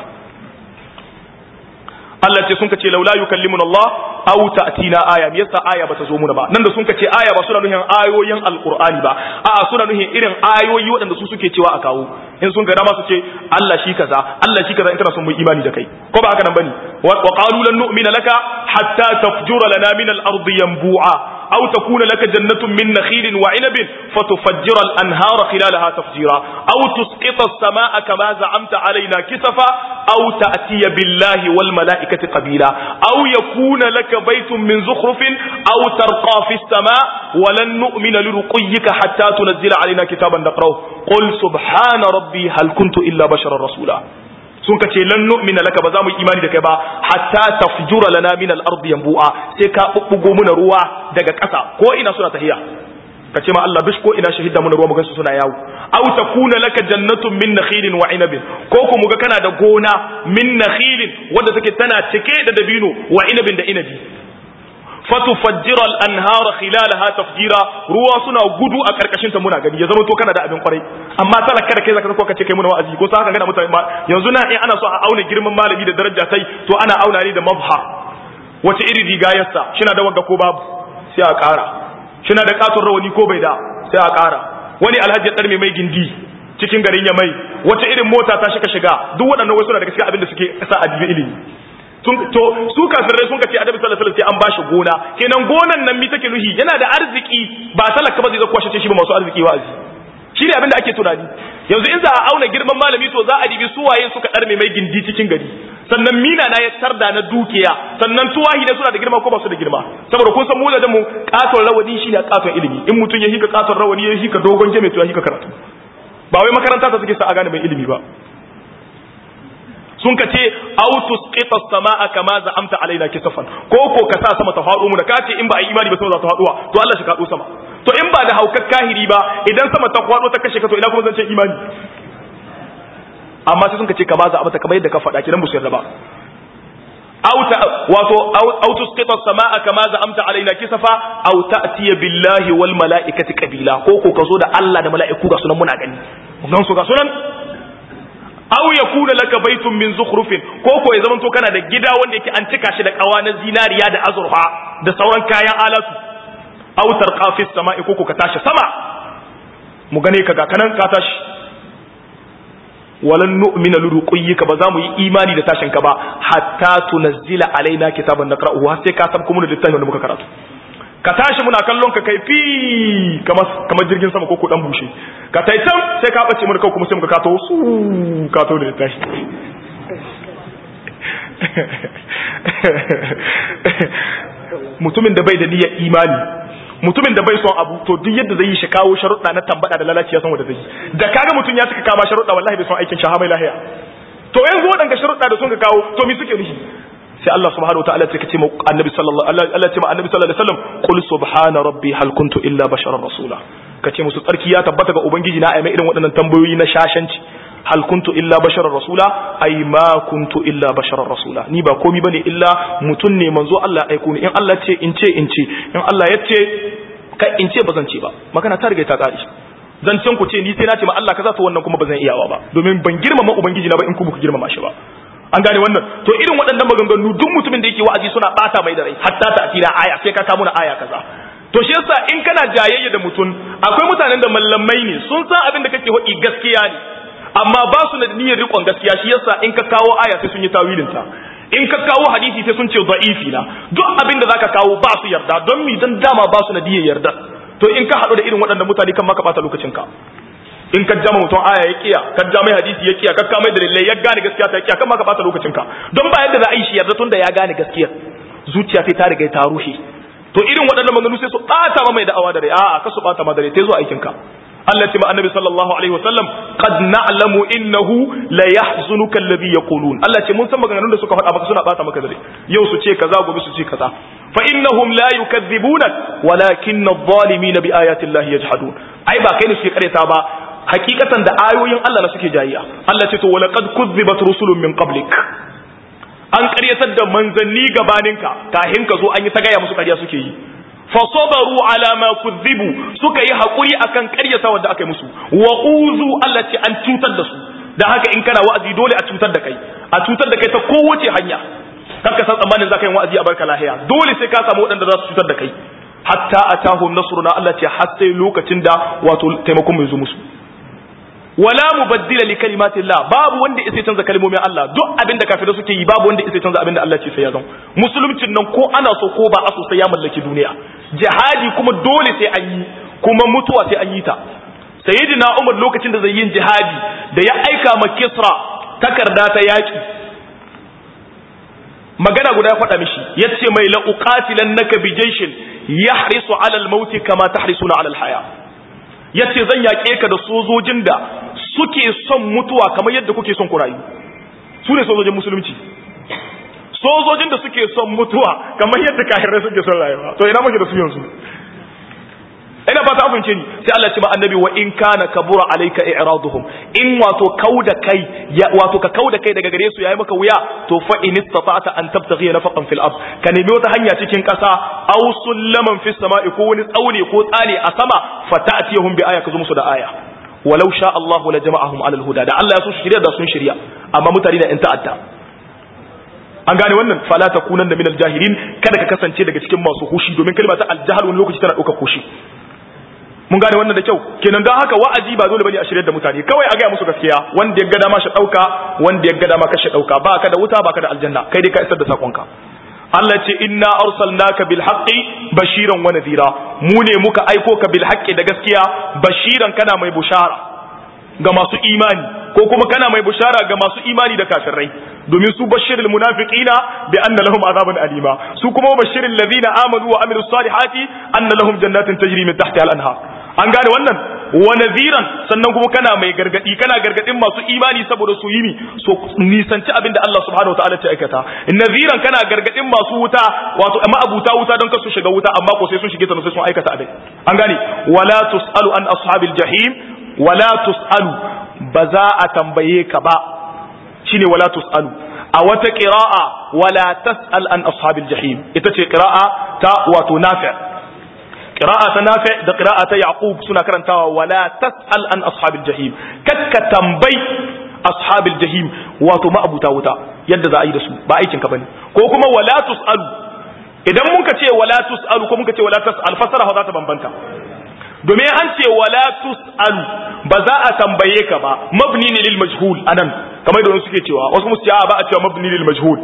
Allah ce sun ce laula yukallimuna Allah aw ta'tina aya me yasa aya bata zo muna ba nan da sun ce aya ba suna nuhin ayoyin alqur'ani ba a'a suna nuhin irin ayoyi waɗanda su suke cewa a kawo in sun ga dama su ce Allah shi kaza Allah shi kaza in kana son mu imani da kai ko ba haka nan bane wa qalu lan nu'mina laka hatta tafjura lana min al-ardi yanbu'a أو تكون لك جنة من نخيل وعنب فتفجر الأنهار خلالها تفجيرا أو تسقط السماء كما زعمت علينا كسفا أو تأتي بالله والملائكة قبيلا أو يكون لك بيت من زخرف أو ترقى في السماء ولن نؤمن لرقيك حتى تنزل علينا كتابا نقرأه قل سبحان ربي هل كنت إلا بشرا رسولا sun kace lan nu'mina laka ba za mu yi imani da kai ba hatta tafjura lana min al-ard yanbu'a sai ka bubbugo muna ruwa daga ƙasa ko ina suna tahiya kace ma Allah bish ko ina shahida muna ruwa mu gansu suna yawo aw takuna laka jannatun min nakhilin wa inabin ko ko muga kana da gona min nakhilin wanda take tana cike da dabino wa inabin da inabi fatufajjira al-anhara khilalaha tafjira ruwa suna gudu a karkashin ta muna gani ya zama to kana da abin kwarai amma talaka da kai zaka ko kace kai muna wa'azi ko sa haka gana mutane ba yanzu na in ana so a auna girman malami da daraja sai to ana auna ne da mabhar wace iri riga yassa shina da wanga ko babu sai a ƙara shina da katon rawani ko bai da sai a ƙara wani alhaji dar mai gindi cikin garin ya mai wace irin mota ta shiga shiga duk waɗannan wasu na daga cikin abin da suke sa a ilimi to su kafirai sun kace annabi sallallahu alaihi wasallam sai an bashi gona kenan gonan nan mi take nuhi yana da arziki ba talaka ba zai zo kwashe shi ba masu arziki wa'azi shine abin da ake tunani yanzu in za a auna girman malami to za a dibi su waye suka darme mai gindi cikin gari sannan mina na ya tarda na dukiya sannan tuwahi da suna da girma ko ba su da girma saboda kun san mu da mu katon rawani shine katon ilimi in mutum ya hika katon rawani ya hika dogon jame to ya hika karatu ba wai makaranta ta suke sa a gane mai ilimi ba sun ka ce autus qita samaa kama za'amta alaina kisafan ko ko ka sa sama ta faɗo mu da kace in ba a yi imani ba sama za ta faɗuwa to Allah shi kaɗo sama to in ba da haukar kahiri ba idan sama ta faɗo ta kashe ka to ina kuma zan ce imani amma sai sun ka ce kama za'amta kamar yadda ka faɗa kidan musu yarda ba auta wato autus qita samaa kama za'amta alaina kisafa aw ta'tiya billahi wal malaikati qabila ko ko ka zo da Allah da mala'iku ga sunan muna gani mun su ga sunan aw yakuna laka baytun min zukhrufin ko ko ya zamanto kana da gida wanda yake an cika shi da kawa na zinariya da azurfa da sauran kayan alatu aw tarqa fi samai ko ko ka tashi sama mu gane ka ga kanan ka tashi walan nu'mina liruqiyika ba za mu yi imani da tashin ka ba hatta tunazzila alaina kitaban naqra'uhu har sai ka sabko mu da littafin da muka karatu ka tashi muna kallon ka kai fi kamar kamar jirgin sama ko ko dan bushe ka tai can sai ka bace mun kuma sai muka kato su kato da tashi mutumin da bai da niyyar imani mutumin da bai son abu to duk yadda zai yi shi kawo sharuɗa na tambada da lalaci ya san wanda zai yi da kaga mutum ya suka kama sharuɗa wallahi bai son aikin shaha mai lahiya to yanzu waɗanda sharuɗa da sun ka kawo to me suke nufi sai Allah subhanahu wataala ya ce ma annabi sallallahu Allah ce ma annabi sallallahu alaihi wasallam qul subhana rabbi hal kuntu illa basharan rasula kace musu tsarki ya tabbata ga ubangiji na aima irin waɗannan tambayoyi na shashanci hal kuntu illa basharan rasula ai ma kuntu illa basharan rasula ni ba komi bane illa mutun ne manzo Allah aiko ni in Allah ce in ce in ce in Allah ya ce kai in ce bazan ce ba magana ta riga ta kare zancen ku ce ni sai na ce ma Allah kaza to wannan kuma bazan iyawa ba domin ban girmama ubangiji na ba in ku ku girmama shi ba an gane wannan to irin waɗannan maganganu duk mutumin da yake wa'azi suna bata mai da rai hatta ta asira aya sai ka kawo na aya kaza to shi yasa in kana jayayya da mutum akwai mutanen da mallamai ne sun san abin da kake hodi gaskiya ne amma ba su da niyyar rikon gaskiya shi yasa in ka kawo aya sai sun yi tawilin ta in ka kawo hadisi sai sun ce da'ifi na duk abin da zaka kawo ba su yarda don mi dan dama ba su da niyyar yarda to in ka haɗu da irin waɗannan mutane kan maka bata lokacin ka in ka jama mutum aya ya kiya ka ja mai hadisi ya kiya ka ka mai dalilai ya gane gaskiya ta kiya kan maka bata lokacin ka don ba yadda za a yi shi yarda tun da ya gane gaskiya zuciya sai ta riga ta rushe to irin waɗannan maganganu sai su ɓata ma mai da'awa da rai a'a ka su ɓata ma da rai sai zo aikin ka Allah ce ma annabi sallallahu alaihi wasallam qad na'lamu innahu la yahzunuka alladhi yaqulun Allah ce mun san maganganun da suka faɗa maka suna ɓata maka da rai yau su ce kaza gobe su ce kaza fa innahum la yukadhibunak walakin adh-dhalimina bi ayati llahi yajhadun ai ba kai ne suke kareta ba hakikatan da ayoyin Allah na suke jayiya Allah ce to walaqad kuzzibat rusulun min qablik an ƙaryatar da manzanni gabaninka kahin ka zo an yi ta gaya musu ƙarya suke yi fasabaru ala ma kuzibu suka yi haƙuri akan ƙaryata wanda aka yi musu wa uzu Allah ce an cutar da su dan haka in kana wa'azi dole a cutar da kai a cutar da kai ta kowace hanya kar ka san tsammanin zaka yi wa'azi a barka lahiya dole sai ka samu waɗanda za su cutar da kai hatta atahum nasruna Allah ce har sai lokacin da wato taimakon mai zo musu wala mubaddila li kalimatillah babu wanda yake canza kalmomin Allah duk abinda kafirai suke yi babu wanda yake canza abinda Allah ce sai ya zama musuluncin nan ko ana so ko ba a so sai ya mallaki duniya jihadi kuma dole sai an yi kuma mutuwa sai an yi ta sayyidina Umar lokacin da zai yin jihadi da ya aika ma Kisra takarda ta yaki magana guda ya faɗa mishi yace mai la uqatilannaka bi jayshin yahrisu ala al-maut kama tahrisuna ala al-haya yace zan yaƙe ka da sojojin da suke son mutuwa kamar yadda kuke son ku rayu su ne sojojin musulunci sojojin da suke son mutuwa kamar yadda kahirai suke son rayuwa to ina muke da su yanzu ina fata amince ni sai Allah ce ma annabi wa in kana kabura alayka i'raduhum in wato kauda kai ya wato ka kauda kai daga gare su yayi maka wuya to fa in istata'ta an tabtaghi nafaqan fil ard ka nemi wata hanya cikin kasa aw sullaman fis sama'i ko wani tsaune ko tsane a sama fata'tiyahum bi aya ka zo musu da aya walau sha Allah la jama'ahum ala al-huda da Allah ya so shirya da sun shirya amma mutane da in ta'adda an gane wannan fala takunanna min al-jahilin kada ka kasance daga cikin masu hushi domin kalma ta al-jahl wani lokaci tana dauka hushi mun gane wannan da kyau kenan don haka wa'azi ba dole bane a shirye da mutane kawai a gaya musu gaskiya wanda ya ga dama shi dauka wanda ya ga dama kashe dauka ba ka da wuta ba ka da aljanna kai dai ka isar da sakonka Allah ce inna arsalnaka bil haqqi bashiran wa nadhira mu ne muka aiko ka bil haqqi da gaskiya bashiran kana mai bushara ga masu imani ko kuma kana mai bushara ga masu imani da kafirai domin su bashirul munafiqina bi anna lahum azaban alima su kuma bashirul ladina amanu wa amilus salihati anna lahum jannatin tajri min tahtiha al anhar an gane wannan wa nadhiran sannan kuma kana mai gargadi kana gargadin masu imani saboda su yi so nisanci abin da Allah subhanahu wataala ta aikata nadhiran kana gargadin masu wuta wato amma abuta wuta don kasu shiga wuta amma ko sai sun shige ta sai sun aikata abin an gane wala tusalu an ashabil jahim wala tusalu ba za a tambaye ka ba shine wala tusalu a wata qira'a wala tasal an ashabil jahim ita ce qira'a ta wato nafi' qira'a ta nafi da qira'a ta yaqub suna karantawa wala tasal an ashabil jahim kakka tambai ashabil jahim wato ma'abuta wuta yadda za a yi da su ba aikin ka bane ko kuma wala tusalu idan muka ce wala tusalu ko muka ce wala tasal fasara za ta bambanta domin an ce wala tusalu ba za a tambaye ka ba mabni ne lil majhul anan kamar da wani suke cewa wasu musu ba a cewa mabni lil majhul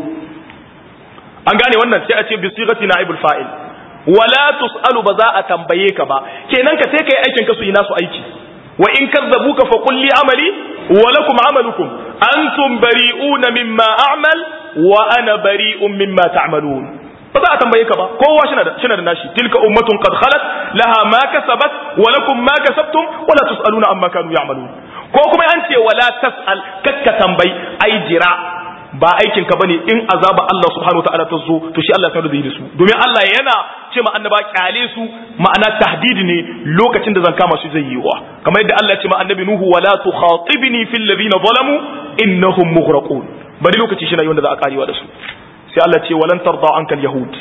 an gane wannan sai a ce bi sigati naibul fa'il wala tusalu ba za a tambaye ka ba kenan ka sai kai aikin ka su yi nasu aiki wa in kazzabuka fa qul li amali wa lakum amalukum antum bari'una mimma a'mal wa ana bari'un mimma ta'malun ba za a tambaye ka ba kowa shi da nashi tilka ummatun qad khalat laha ma kasabat wa lakum ma kasabtum wa la tusaluna amma kanu ya'malun ko kuma an ce wala tasal kakka tambayi ai jira ba aikin ka bane in azaba Allah subhanahu wa ta'ala ta zo to shi Allah ya da yi da su domin Allah yana ce ma annaba kyale su ma'ana tahdidi ne lokacin da zan kama su zai yi wa kamar yadda Allah ya ce ma annabi nuhu wala tukhatibni fil ladina zalamu innahum mughraqun bari lokaci shi na wanda za a karewa da su sai Allah ce walan tarda ankal yahud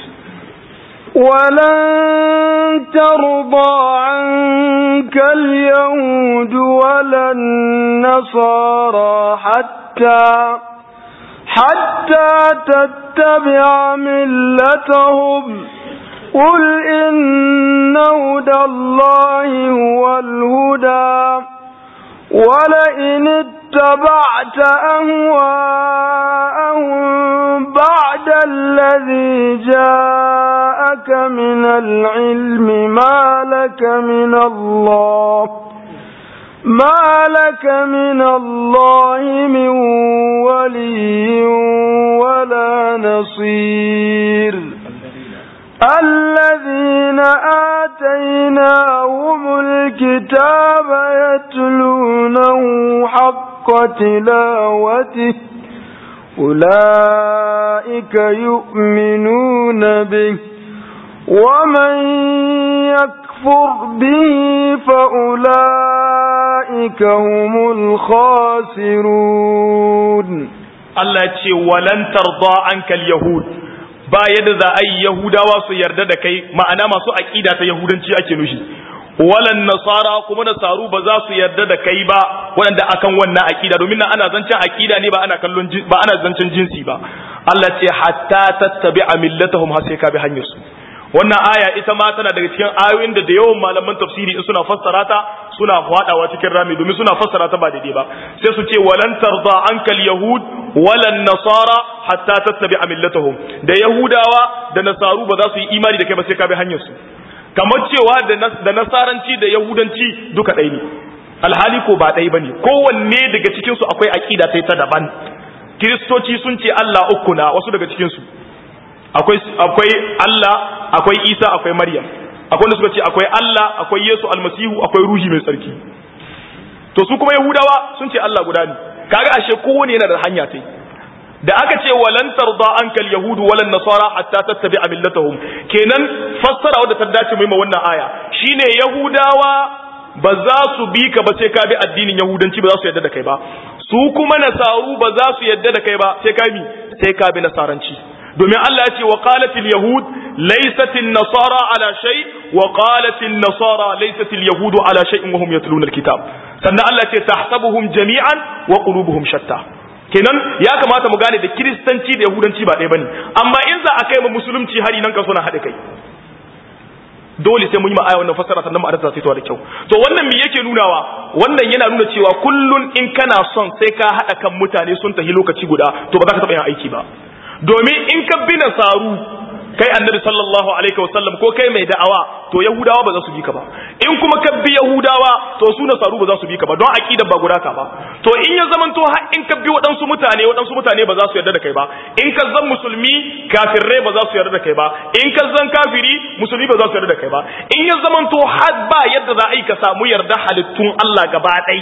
ولن ترضى عنك اليهود ولا النصارى حتى حتى تتبع ملتهم قل إن هدى الله هو الهدى ولئن اتبعت أهواءهم بعد الذي جاءك من العلم ما لك من الله ما لك من الله من ولي ولا نصير الذين آتيناهم الكتاب يتلونه حق تلاوته أولئك يؤمنون به ومن يكفر به فأولئك هم الخاسرون Allah ya ce walan tarda ankal yahud ba yadda za a yi yahudawa su yarda da kai ma'ana masu aqida ta yahudanci ake nushi walan nasara kuma nasaru ba za su yarda da kai ba waɗanda akan wannan aqida domin nan ana zancen aqida ne ba ana kallon ba ana zancen jinsi ba Allah ce hatta tattabi'a millatahum har sai ka bi hanyar su wannan aya ita ma tana daga cikin ayoyin da da yawan malaman tafsiri in suna fassara ta suna fadawa cikin rami domin suna fassara ta ba daidai ba sai su ce walan tarda ankal yahud walan nasara hatta tattabi'a millatahum da yahudawa da nasaru ba za su yi imani da kai ba sai ka bi hanyar su kamar cewa da nasaranci da yahudanci duka ɗaya ne alhali ko ba ɗaya bane kowanne daga cikin su akwai aqida ta ta daban kiristoci sun ce Allah uku na wasu daga cikin su akwai akwai Allah akwai Isa akwai Maryam akwai wanda suka ce akwai Allah akwai Yesu almasihu akwai ruhi mai tsarki to su kuma yahudawa sun ce Allah guda ne kaga ashe kowane yana da hanya tai da aka ce walan tarda ankal yahudu walan nasara hatta tattabi'a millatahum kenan fassara wadda ta dace mai wannan aya shine yahudawa ba za su bi ka ba sai ka bi addinin yahudanci ba za su yarda da kai ba su kuma nasaru ba za su yarda da kai ba sai ka bi sai ka bi nasaranci domin Allah ya ce wa qalatil yahud laysatil nasara ala shay wa qalatil nasara laysatil yahudu ala shay'in wa hum yatluna alkitab sannan Allah ya ce tahsabuhum jami'an wa qulubuhum shatta kenan ya kamata mu gane da kiristanci da yahudanci ba ɗaya bane amma in za a kai mu musulunci hari nan kan suna haɗe kai dole sai mun yi ma'aya wannan fassara sannan ma'anar ta sai da kyau to wannan me yake nunawa wannan yana nuna cewa kullun in kana son sai ka haɗa kan mutane sun tafi lokaci guda to ba za ka taɓa yin aiki ba domin in ka bi nasaru kai annabi sallallahu alaihi wasallam ko kai mai da'awa to yahudawa ba za su bi ka ba in kuma ka bi yahudawa to su nasaru ba za su bi ka ba don aqidar ba guda ka ba to in ya zaman to har in ka bi waɗansu mutane waɗansu mutane ba za su yarda da kai ba in ka zan musulmi kafirai ba za su yarda da kai ba in ka zan kafiri musulmi ba za su yarda da kai ba in ya zaman to har ba yadda za a yi ka samu yarda halittun Allah gaba ɗai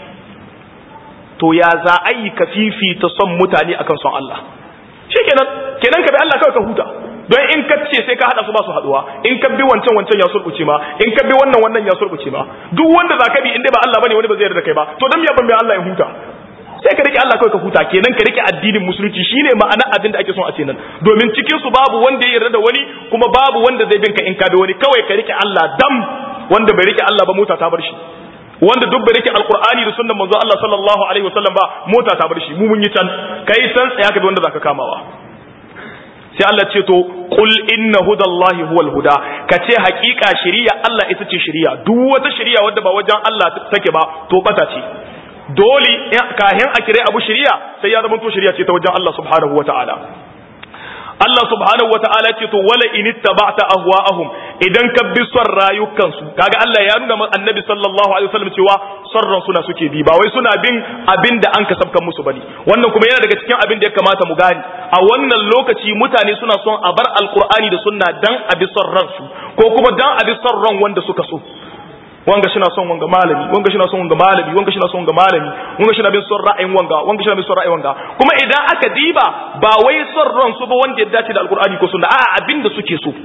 to ya za a yi ka fifita son mutane akan son Allah shikenan kenan ka bi Allah kawai ka huta don in ka ce sai ka hada su ba su haduwa in ka bi wancan wancan ya sulbuce ma in ka bi wannan wannan ya sulbuce ma duk wanda zaka bi in dai ba Allah bane wani ba zai yarda kai ba to dan me ban bai Allah ya huta sai ka rike Allah kawai ka huta kenan ka rike addinin musulunci shine ma'ana abin da ake son a ce nan domin cikin su babu wanda ya yarda da wani kuma babu wanda zai bin ka in ka bi wani kawai ka rike Allah dam wanda bai rike Allah ba mota ta bar shi wanda duk bai rike alqur'ani da sunnan manzo Allah sallallahu alaihi wasallam ba mota ta bar shi mu mun yi can kai san tsaya ka bi wanda zaka kamawa sai Allah ce to qul inna hudallahi huwal huda kace hakika shari'a Allah ita ce shari'a duk wata shari'a wadda ba wajen Allah take ba to bata ce dole kahin a kire abu shari'a sai ya zama to shari'a ce ta wajen Allah subhanahu wataala Allah subhanahu wataala ce to wala in ittaba'ta ahwa'ahum idan ka bi son rayukansu kaga Allah ya nuna annabi sallallahu alaihi wasallam cewa son ran suna suke bi ba wai suna bin abin da an kasabkan musu bane wannan kuma yana daga cikin abin da ya kamata mu gane a wannan lokaci mutane suna son a bar alqur'ani da sunna dan a bi son ransu ko kuma dan a bi son ran wanda suka so wanga shi na son wanga malami wanga shi na son wanga malami wanga shi na son wanga malami wanga shi na bin son ra'ayin wanga wanga shi na bin son ra'ayin wanga kuma idan aka diba ba wai son ran su ba wanda ya dace da alqur'ani ko sunna a'a abin da suke so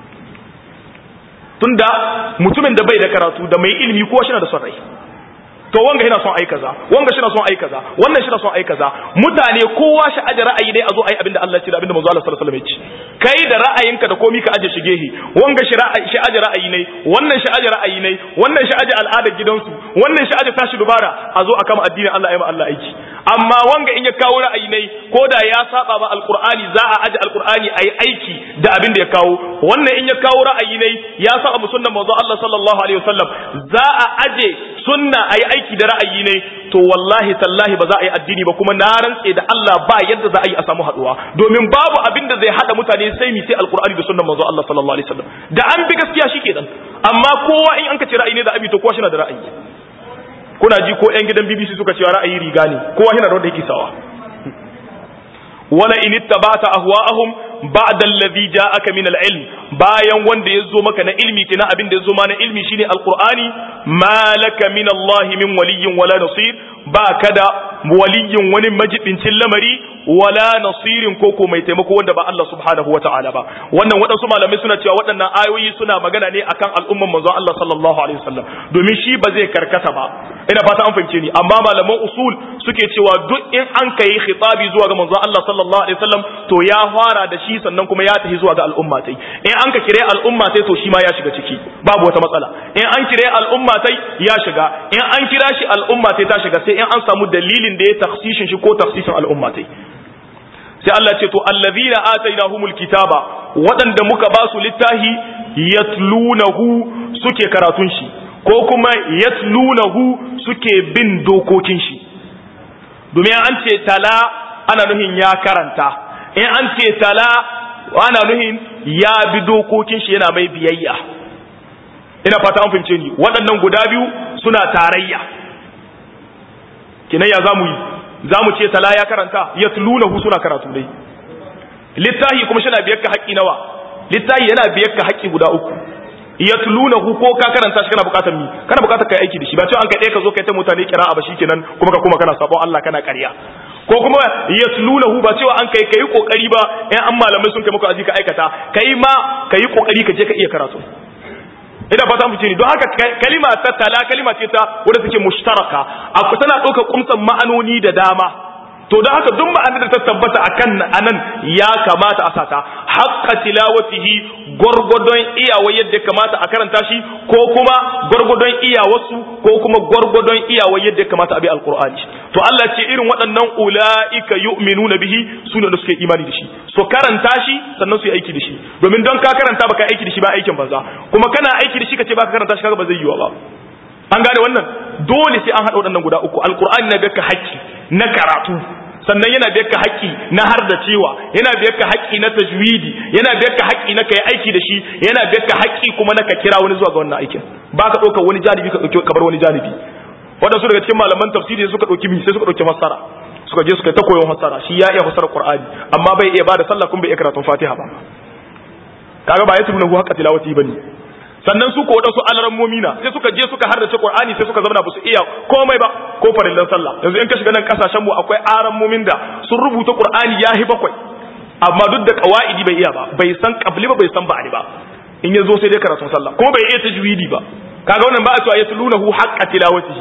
tunda mutumin da bai da karatu da mai ilimi kowa shi na da son rai to wanga yana son ai kaza wanga shi na son ai kaza wannan shi na son ai kaza mutane kowa shi aje ra'ayi dai a zo ai abinda Allah ya ce da abinda manzo Allah sallallahu alaihi wasallam ya ce kai da ra'ayinka da komi ka aje shi gehe wanga shi ra'ayi shi aje ra'ayi ne wannan shi aje ra'ayi ne wannan shi aje al'adar gidansu wannan shi aje tashi dubara a zo a kama addinin Allah ya ma Allah aiki amma wanga in ya kawo ra'ayi ne ko da ya saba ba alqur'ani za a aje alqur'ani ayi aiki da abin da ya kawo wannan in ya kawo ra'ayi ne ya saba mu sunnan manzo Allah sallallahu alaihi wasallam za a aje sunna ayi aiki da ra'ayi ne to wallahi tallahi ba za a yi addini ba kuma na rantse da Allah ba yadda za a yi a samu haduwa domin babu abin da zai hada mutane sai mi sai alqur'ani da sunnan manzo Allah sallallahu alaihi wasallam da an bi gaskiya shikenan amma kowa in an ka ce ra'ayi ne da abi to kowa shi na da ra'ayi kuna ji ko yan gidan BBC suka cewa ra'ayi riga ne kowa yana da wanda yake sawa wala in ittaba'ta ahwa'ahum ba'da alladhi ja'aka min al-ilm bayan wanda yazo maka na ilmi kina abin da yazo ma na ilmi shine alqur'ani malaka min Allah min waliyyin wala nasir ba kada waliyyin wani majibincin lamari wala nasirin ko ko mai taimako wanda ba Allah subhanahu wata'ala ba wannan waɗansu malamai suna cewa waɗannan ayoyi suna magana ne akan al'umman manzon Allah sallallahu alaihi wasallam domin shi ba zai karkata ba ina fata an fahimce ni amma malaman usul suke cewa duk in an kai khitabi zuwa ga manzon Allah sallallahu alaihi wasallam to ya fara da shi sannan kuma ya tafi zuwa ga al'umma tai in an ka kire al'umma tai to shi ma ya shiga ciki babu wata matsala in an kire al'umma tai ya shiga in an kira shi al'umma tai ta shiga sai in an samu dalilin da ya taksishin shi ko taksisin al'umma tai sai Allah ce to allazina atainahumul kitaba waɗanda muka ba su littahi yatlunahu suke karatun shi ko kuma yatlunahu suke bin dokokin shi domin an ce tala ana nuhin ya karanta in an ce tala ana nuhin ya bi dokokin shi yana mai biyayya ina fata an fahimce ni waɗannan guda biyu suna tarayya kinan ya zamu yi zamu ce tala ya karanta yatlunahu suna karatu dai littahi kuma shi na biyar ka haƙƙi nawa littahi yana biyar ka haƙƙi guda uku yatlunahu ko ka karanta shi kana bukatar mi kana bukatar kai aiki da shi ba cewa an kai ka zo kai ta mutane kira'a ba shikenan kuma ka kuma kana sabon Allah kana ƙarya ko kuma yatlunahu ba cewa an kai kai kokari ba in an malamai sun kai maka aji ka aikata kai ma kai kokari ka je ka iya karatu ina fata mu ni don haka kalima ta tala kalima ce ta wadda take mushtaraka akwai tana ɗaukar kumsan ma'anoni da dama to don haka duk ma'anar da ta tabbata akan anan ya kamata a sata haqqa tilawatihi gwargwadon iyawa yadda kamata a karanta shi ko kuma gwargwadon iyawarsu ko kuma gwargwadon iyawa yadda kamata a bi alqur'ani to Allah ce irin waɗannan ulaika yu'minuna bihi sune da suke imani da shi so karanta shi sannan su yi aiki da shi domin don ka karanta baka aiki da shi ba aikin banza kuma kana aiki da shi kace baka karanta shi kaga ba zai yiwa ba an gane wannan dole sai an haɗa waɗannan guda uku alqur'ani na baka haƙƙi na karatu sannan yana biyar ka haƙƙi na har da cewa yana biyar ka haƙƙi na tajwidi yana biyar ka haƙƙi na kai aiki da shi yana biyar ka haƙƙi kuma na ka kira wani zuwa ga wannan aikin ba ka ɗauka wani janibi ka ɗauki kabar wani janibi waɗansu daga cikin malaman tafsiri suka ɗauki mi sai suka ɗauki fassara suka je suka ta koyon fassara shi ya iya fassara qur'ani amma bai iya bada sallah kuma bai iya karatun fatiha ba kaga ba ya tuna hu haqqa tilawati bane sannan su ko wadansu alarammomi na sai suka je suka hardace Qur'ani sai suka zama ba su iya komai ba ko farillan sallah yanzu in ka shiga nan kasashen mu akwai arammomin da sun rubuta Qur'ani yahi bakwai amma duk da qawaidi bai iya ba bai san qabli ba bai san ba'di ba in yazo sai dai karatun sallah kuma bai iya tajwidi ba kaga wannan ba a cewa yatlunahu haqqa tilawatihi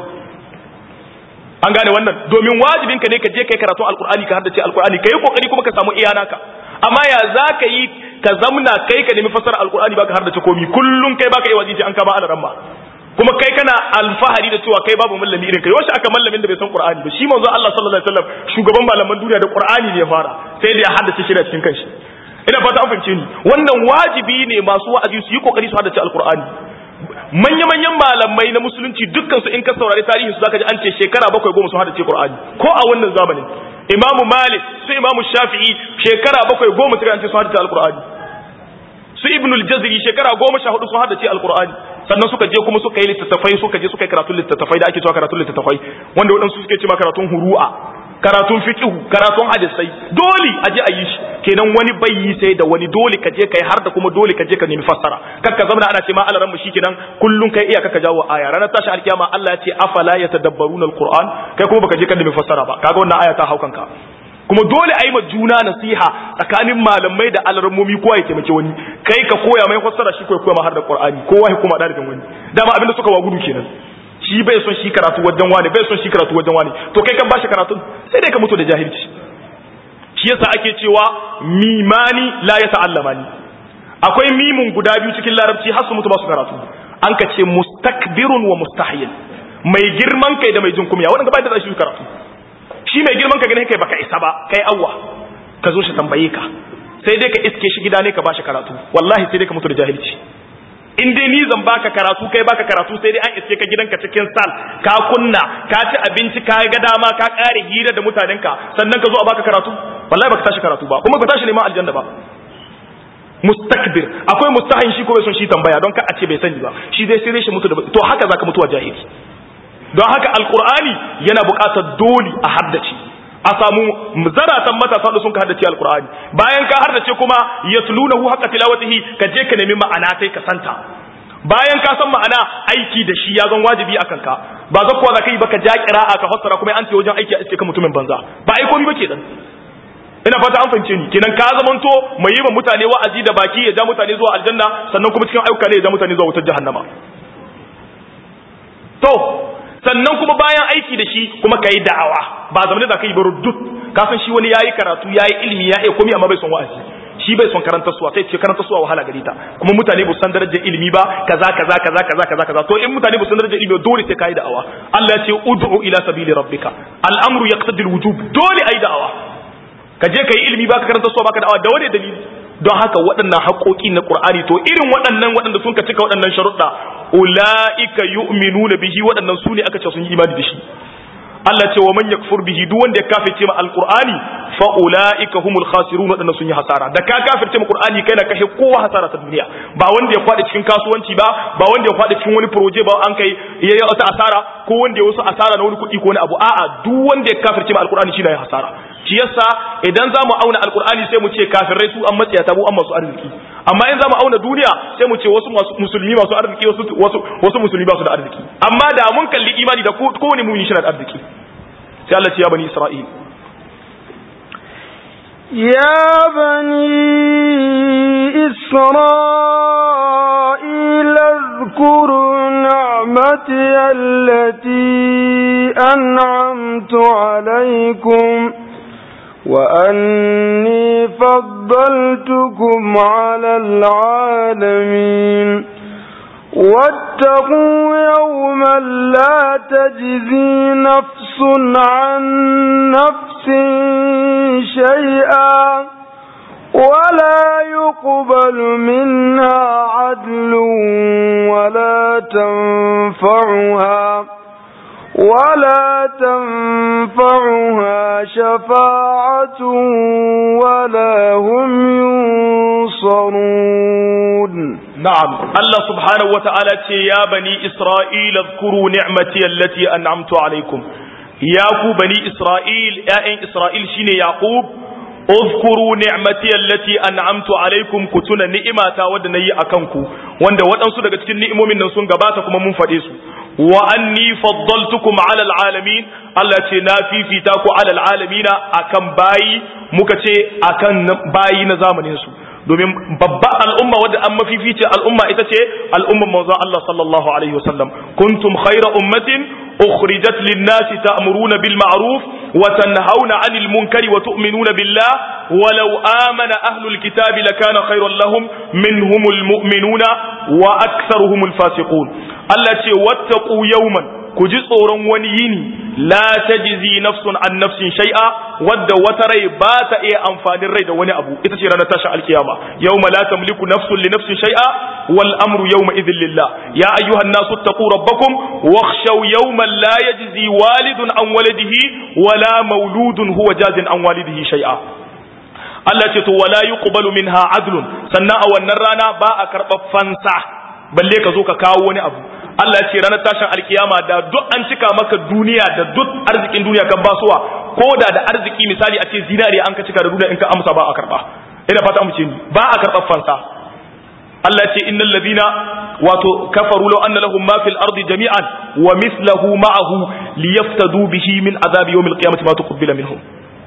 an gane wannan domin wajibin ka ne ka je kai karatun alqur'ani ka haddace alqur'ani kai kokari kuma ka samu iyanaka amma ya za ka yi ka zamna kai ka nemi fasara alkur'ani baka har da komi kullum kai baka yi wajiji an kama alaran ba kuma kai kana alfahari da cewa kai babu mallami irin kai wasu aka mallamin da bai san qur'ani ba shi manzo Allah sallallahu alaihi wasallam shugaban malaman duniya da qur'ani ne ya fara sai da ya haddace shi da cikin kanshi ina fata an fahimce ni wannan wajibi ne masu wa'azi su yi kokari su haddace alkur'ani manya-manyan malamai na musulunci dukkan su in ka saurari tarihi su zaka ji an ce shekara bakwai goma sun haddace qur'ani ko a wannan zamanin imamu malik su imamu shafi'i shekara bakwai goma suka ce sun haddace alkur'ani su ibnul jazri shekara goma sha hudu sun haddace alkur'ani sannan suka je kuma suka yi littattafai suka je suka yi karatun littattafai da ake cewa karatun littattafai wanda waɗansu suke cewa karatun huru'a karatun fiqhu karatun hadisai dole a je a yi shi kenan wani bai yi sai da wani dole ka je kai har da kuma dole ka je ka nemi fassara kakka zama ana ce ma alaran mu shikenan kullun kai iya kaka jawo aya ranar tashi alkiyama Allah ya ce afala yatadabbaruna alquran kai kuma baka je ka nemi fassara ba kaga wannan aya ta haukanka kuma dole a yi ma juna nasiha tsakanin malamai da alarmomi kowa ya taimake wani kai ka koya mai fassara shi koya koya ma har da qur'ani kowa ya kuma dalibin wani dama abinda suka wa gudu kenan shi bai son shi karatu wajen wani bai son shi karatu wajen wani to kai kan bashi karatu sai dai ka mutu da jahilci shi yasa ake cewa mimani la ya ta'allamani akwai mimun guda biyu cikin larabci har su mutu ba su karatu an ka ce mustakbirun wa mustahil mai girman kai da mai jin kumya wanda ba da shi karatu shi mai girman ka gane kai baka isa ba kai awwa ka zo shi tambaye ka sai dai ka iske shi gida ne ka bashi karatu wallahi sai dai ka mutu da jahilci in dai ni zan baka karatu kai baka karatu sai dai an iske ka gidanka cikin sal ka kunna ka ci abinci ka ga dama ka kare hira da mutanenka sannan ka zo a baka karatu wallahi baka tashi karatu ba kuma ka tashi neman aljanna ba mustakbir akwai mustahin shi ko bai son shi tambaya don ka a ce bai sani ba shi dai sai shi mutu da to haka zaka mutuwa jahili don haka alqur'ani yana buƙatar dole a haddace a samu zaratan matasa da sun ka haddace alqur'ani bayan ka haddace kuma yatlunahu haqqa tilawatihi ka je ka nemi ma'ana sai ka santa bayan ka san ma'ana aiki da shi ya zan wajibi akan ka ba za kuwa za ka yi baka ja kira'a ka fassara kuma an ce wajen aiki a iske ka mutumin banza ba ai komai ba ke dan ina fata an fahimce ni kenan ka zamanto mai yi wa mutane wa'azi da baki ya ja mutane zuwa aljanna sannan kuma cikin ayyuka ne ya ja mutane zuwa wutar jahannama to sannan kuma bayan aiki da shi kuma ka yi da'awa ba zamanin da ka yi duk ka san shi wani yayi karatu yayi ilimi ya iya komai amma bai son wa'azi shi bai son karanta suwa sai ce karanta suwa wahala gare ta kuma mutane ba san darajar ilimi ba kaza kaza kaza kaza kaza kaza to in mutane ba san darajar ilimi dole sai kai da'awa Allah ya ce ud'u ila sabili rabbika al'amru yaqtadi al-wujub dole ai da'awa ka je kai ilimi baka karanta suwa baka da'awa da wani dalili don haka waɗannan haƙoƙi na Qur'ani to irin waɗannan waɗanda sun ka cika waɗannan sharuɗa ulaika yu'minuna bihi waɗannan su ne aka ce sun yi imani da shi Allah ce wa man yakfur bihi duk wanda ya kafirce ma alqur'ani fa ulaika humul khasirun wadanda sun yi hasara da ka kafirce ma qur'ani kai na kashe kowa hasara ta duniya ba wanda ya kwada cikin kasuwanci ba ba wanda ya kwada cikin wani proje ba an kai yayi wata asara ko wanda ya wasu asara na wani kuɗi ko wani abu a'a duk wanda ya kafirce ma alqur'ani shi na ya hasara shi yasa idan za mu auna alqur'ani sai mu ce kafirai su an matsaya mu an masu arziki amma in za mu auna duniya sai mu ce wasu musulmi masu arziki wasu wasu musulmi ba su da arziki amma da mun kalli imani da kowane mumini shi na da arziki sai Allah ce ya bani Isra'il يا بني إسرائيل اذكروا نعمتي التي أنعمت عليكم وأني فضلتكم على العالمين واتقوا يوما لا تجزي نفس عن نفس شيئا ولا يقبل منها عدل ولا تنفعها ولا تنفعها شفاعة ولا هم ينصرون نعم الله سبحانه وتعالى يا بني إسرائيل اذكروا نعمتي التي أنعمت عليكم ياكو بني إسرائيل يا إسرائيل شين يعقوب اذكروا نعمتي التي أنعمت عليكم كتنا نئمة ودني أكنكو وند ودنسو daga cikin ni'imomin nan sun gabata kuma mun fade su wa anni faddaltukum ala alalamin Allah ce na fifita ku ala alalamina akan bayi muka ce akan bayi na zamanin su domin babba al'umma wadda an mafifice al'umma ita ce al'umman manzon Allah sallallahu alaihi wasallam kuntum khayra ummatin ukhrijat lin-nasi ta'muruna bil ma'ruf wa tanhauna 'anil munkari wa tu'minuna billah walau amana ahlul kitabi lakana khayran lahum minhumul mu'minuna wa aktharuhumul fasiqun Allah ce wattaqu yawman ku ji tsoron wani yini la tajzi nafsun an nafsin shay'a wadda wata rai ba ta iya amfanin rai da wani abu ita ce ranar tashin alkiyama yawma la tamliku nafsun li nafsin shay'a wal amru yawma idhin lillah ya ayyuhan nasu taqu rabbakum wakhshaw yawman la yajzi walidun an waladihi wala mauludun huwa jazin an walidihi shay'a Allah ce to wala yuqbalu minha adlun sannan a wannan rana ba a karɓar fansa balle ka zo ka kawo wani abu Allah ya ce ranar tashin alkiyama da duk an cika maka duniya da duk arzikin duniya kan basuwa ko da da arziki misali a ce zinariya an ka cika da duniya in ka amsa ba a karba ina fata mu ce ni ba a karɓar fansa Allah ya ce innal ladina wato kafaru law anna lahum ma fil ardi jami'an wa mithluhu ma'ahu liyaftadu bihi min azabi yawmil qiyamati ma tuqbila minhum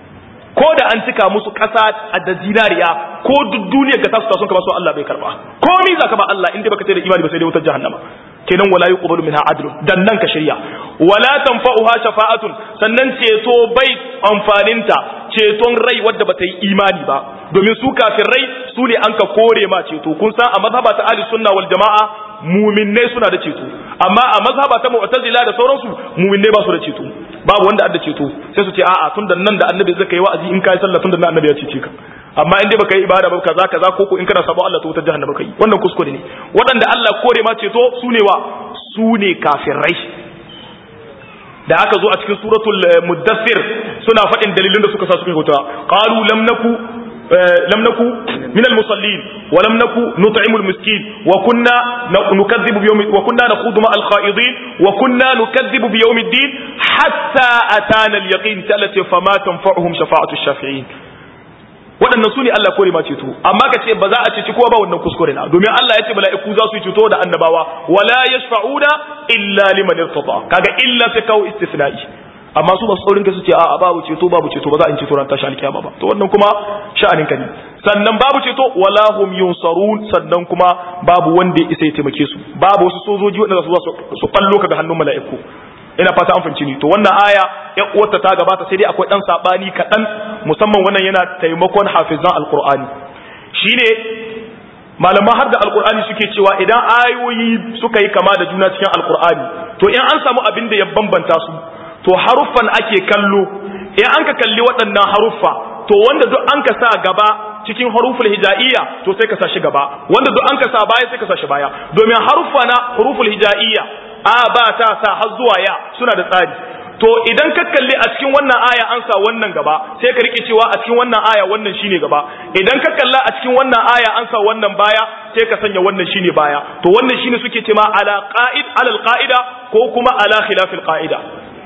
ko da an cika musu ƙasa a da zinariya ko duk duniyar ka tasu sun ka basu Allah bai karba ko ni zaka ba Allah inda baka ce da imani ba sai dai wutar jahannama kenan wala yuqbalu minha adlun dan nan ka shirya wala tanfa'uha shafa'atun sannan ceto bai amfaninta ceton rai wadda bata yi imani ba domin su rai su ne an ka kore ma ceto kun san a mazhaba ta ahli sunna wal jama'a muminnai suna da ceto amma a mazhaba ta mu'tazila da sauransu muminnai ba su da ceto babu wanda adda ceto sai su ce a'a tun da nan da annabi zai kai wa'azi in kai sallah tun da nan annabi ya cece ka amma in dai baka yi ibada ba kaza kaza ko ko in kana sabon Allah ta wutar jahannama kai wannan kuskure ne waɗanda Allah kore ma ceto su ne wa su ne kafirai da aka zo a cikin suratul muddathir suna faɗin dalilin da suka sa suka huta qalu lam naku لم نكن من المصلين ولم نكن نطعم المسكين وكنا نكذب بيوم وكنا نخوض مع الخائضين وكنا نكذب بيوم الدين حتى أتانا اليقين تلت فما تنفعهم شفاعة الشافعين waɗannan su ne Allah kore ma ceto amma ka ce ba za a ceci kowa ba wannan kuskure na domin Allah ya ce mala'iku za su yi ceto da annabawa wala yashfa'una illa liman irtada kaga illa sai kawo istisna'i amma su masu tsaurin kai su ce a babu ceto babu ceto ba za a yi ceto ran tashi alkiyama ba to wannan kuma sha'anin ka ne sannan babu ceto wala hum yunsarun sannan kuma babu wanda ya isa ya taimake su babu wasu sojoji wanda za su su fallo ka ga hannun mala'iku ina fata an fahimci ni to wannan aya ya uwarta ta gabata sai dai akwai dan sabani kaɗan musamman wannan yana taimakon hafizan alqur'ani shine malaman har da alqur'ani suke cewa idan ayoyi suka yi kama da juna cikin alqur'ani to in an samu abin da ya bambanta su to haruffan ake kallo in an ka kalli waɗannan haruffa to wanda duk an ka sa gaba cikin haruful hija'iyya to sai ka sa shi gaba wanda duk an ka sa baya sai ka sa shi baya domin haruffa na haruful hija'iyya a ba ta sa har zuwa ya suna da tsari to idan ka kalli a cikin wannan aya an sa wannan gaba sai ka rike cewa a cikin wannan aya wannan shine gaba idan ka kalla a cikin wannan aya an sa wannan baya sai ka sanya wannan shine baya to wannan shine suke cewa ala qa'id ala alqa'ida ko kuma ala khilafil qa'ida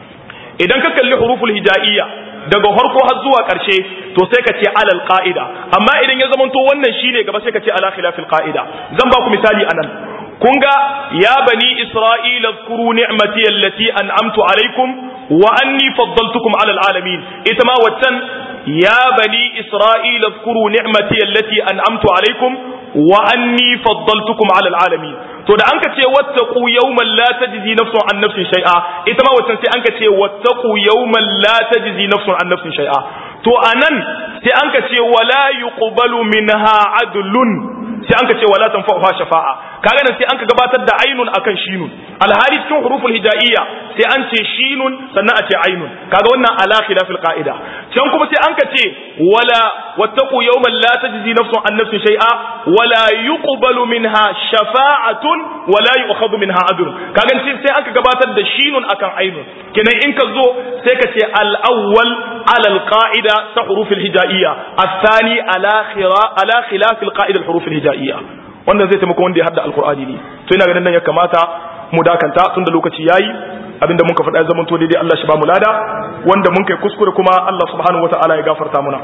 idan ka kalli huruful hija'iyya daga farko har zuwa ƙarshe to sai ka ce alal qa'ida amma idan ya zamanto wannan shine gaba sai ka ce ala khilafil qa'ida zan ba ku misali anan kun ga ya bani isra'ila zkuru ni'mati allati an'amtu alaikum wa anni faddaltukum ala alamin ita ma waccan ya bani isra'ila zkuru ni'mati allati an'amtu alaikum wa anni faddaltukum ala alamin to da anka ce wattaqu yawman la tajzi nafsun an nafsin shay'a ita ma waccan sai anka ce wattaqu yawman la tajzi nafsun an nafsin shay'a to anan sai anka ce wala yuqbalu minha adlun sai anka ce wala tanfa'uha shafa'a kaga nan sai anka gabatar da ainun akan shinun alhali cikin huruful hijaiyya sai an ce shinun sannan a ce ainun kaga wannan ala khilafil qa'ida can kuma sai anka ce wala wattaqu yawman la tajzi nafsun an nafsin shay'a wala yuqbalu minha shafa'atun wala yu'khadhu minha adl kaga sai anka gabatar da shinun akan ainun kenan in ka zo sai ka ce al-awwal ala al-qa'ida ta hurufil hijaiyya الثاني على على خلاف القاعده الحروف الهجائيه wannan zai taimaka wanda ya hadda alkur'ani ne to ina ganin nan ya kamata mu dakanta tun da lokaci yayi abinda muka faɗa ya zama to daidai Allah shi ba mu lada wanda mun kai kuskure kuma Allah subhanahu wataala ya gafarta muna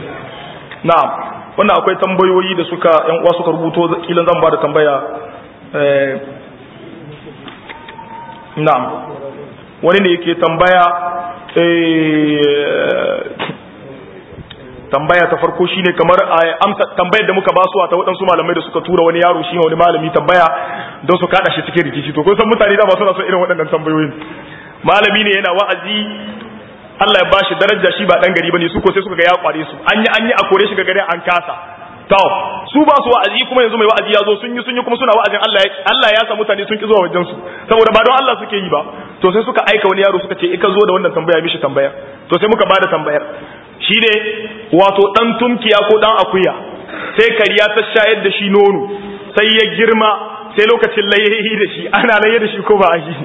na'am wannan akwai tambayoyi da suka yan uwa suka rubuto kilan zan ba da tambaya eh na'am wani ne yake tambaya eh tambaya ta farko shine kamar amsa tambayar da muka basu ta waɗansu malamai da suka tura wani yaro shi wani malami tambaya don su kada shi cikin rikici to kun san mutane da ba suna son irin waɗannan tambayoyin malami ne yana wa'azi Allah ya bashi daraja shi ba dan gari bane su ko sai suka ga ya kware su an yi an yi a kore shi ga gari an kasa to su ba su wa'azi kuma yanzu mai wa'azi ya zo sun yi sun yi kuma suna wa'azin Allah ya Allah ya sa mutane sun ki zuwa wajen su saboda ba don Allah suke yi ba to sai suka aika wani yaro suka ce ika zo da wannan tambaya mishi tambaya to sai muka bada tambayar shi ne wato ɗan tumkiya ko ɗan akuya sai kariya ta shayar da shi nono sai ya girma sai lokacin layayi da shi ana laye da shi ko ba a yi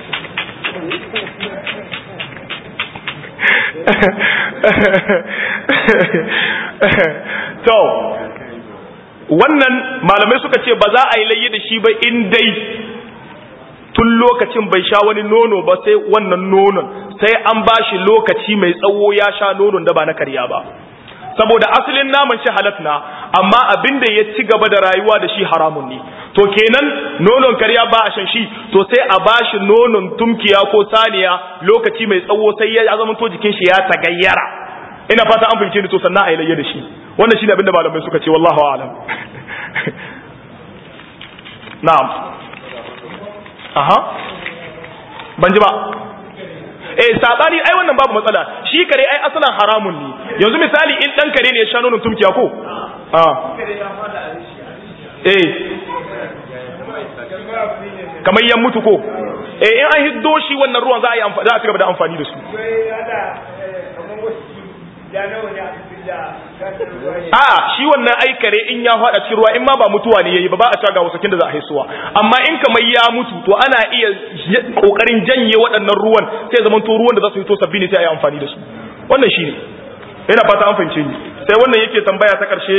to wannan malamai suka ce ba za a yi laye da shi ba in dai tun lokacin bai sha wani nono ba sai wannan nonon sai an ba shi lokaci mai tsawo ya sha nonon da ba na karya ba saboda asalin naman shi halat na amma abin da ya ci gaba da rayuwa da shi haramun ne to kenan nonon karya ba a shan shi to sai a ba shi nonon tumkiya ko saniya lokaci mai tsawo sai ya zama to jikin shi ya tagayyara ina fata an fahimce ni to sannan a yi layya da shi wannan shine abin da malamai suka ce wallahu a'lam na'am aha ban ji ba eh sabani ai wannan babu matsala shi kare ai asalan haramun ne yanzu misali in dan kare ne ya sha nonon tumkiya ko ah eh kamar yan mutu ko eh in an hiddo shi wannan ruwan za a yi amfani za a cigaba da amfani da su a shi wannan ai kare in ya fada cikin ruwa in ma ba mutuwa ne yayi ba ba a caga wasakin da za a haisuwa amma in kamar ya mutu to ana iya kokarin janye waɗannan ruwan sai zaman to ruwan da za su fito sabbi ne sai a yi amfani da su wannan shi ne yana fata an fahimce ni sai wannan yake tambaya ta ƙarshe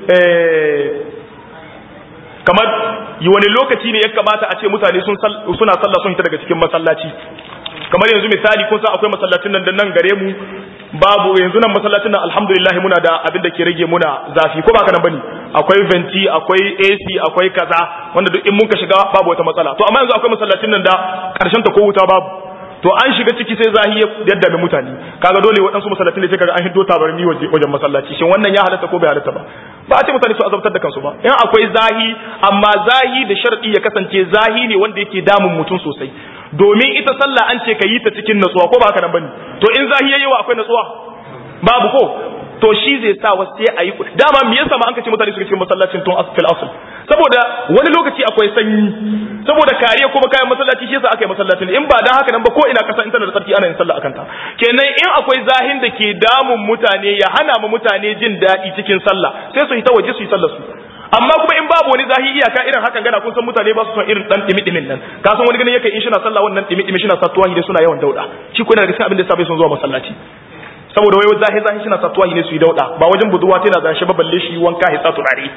kamar yi wani lokaci ne ya kamata a ce mutane suna sallah sun hita daga cikin masallaci kamar yanzu misali kun san akwai masallacin nan da nan gare mu babu yanzu nan masallacin nan alhamdulillah muna da abin da ke rage muna zafi ko ba ka nan bane akwai venti akwai AC akwai kaza wanda duk in mun ka shiga babu wata matsala to amma yanzu akwai masallacin nan da karshen ta ko wuta babu to an shiga ciki sai zahi ya dame mutane kaga dole waɗansu masallatin da sai kaga an hiddo tabarmi wajen masallaci shin wannan ya halatta ko bai halatta ba ba a ce mutane su azabtar da kansu ba in akwai zahi amma zahi da sharadi ya kasance zahi ne wanda yake damun mutum sosai domin ita sallah an ce ka yi ta cikin natsuwa ko ba haka nan bane to in zahi yayi wa akwai natsuwa babu ko to shi zai sa wasu sai a yi dama me yasa ma an kace mutane su cikin masallacin tun asfil asl saboda wani lokaci akwai sanyi saboda kariya kuma kayan masallaci shi yasa aka yi masallacin in ba dan haka nan ba ko ina kasa in tana da tsarki ana yin sallah akan ta kenan in akwai zahin da ke damun mutane ya hana mu mutane jin daɗi cikin sallah sai su yi ta waje su yi sallah su amma kuma in babu wani zahi iyaka irin hakan gana kun san mutane ba su son irin dan dimi dimin nan ka san wani ganin yake in shi na sallah wannan dimi dimi shi na sa tuwahi da suna yawan dauda shi ko yana da cikin abin da sabai sun zuwa masallaci saboda wai zahi zahi shi na sa tuwahi ne su yi dauda ba wajen buduwa tana da shi ba balle shi wanka ya sa turare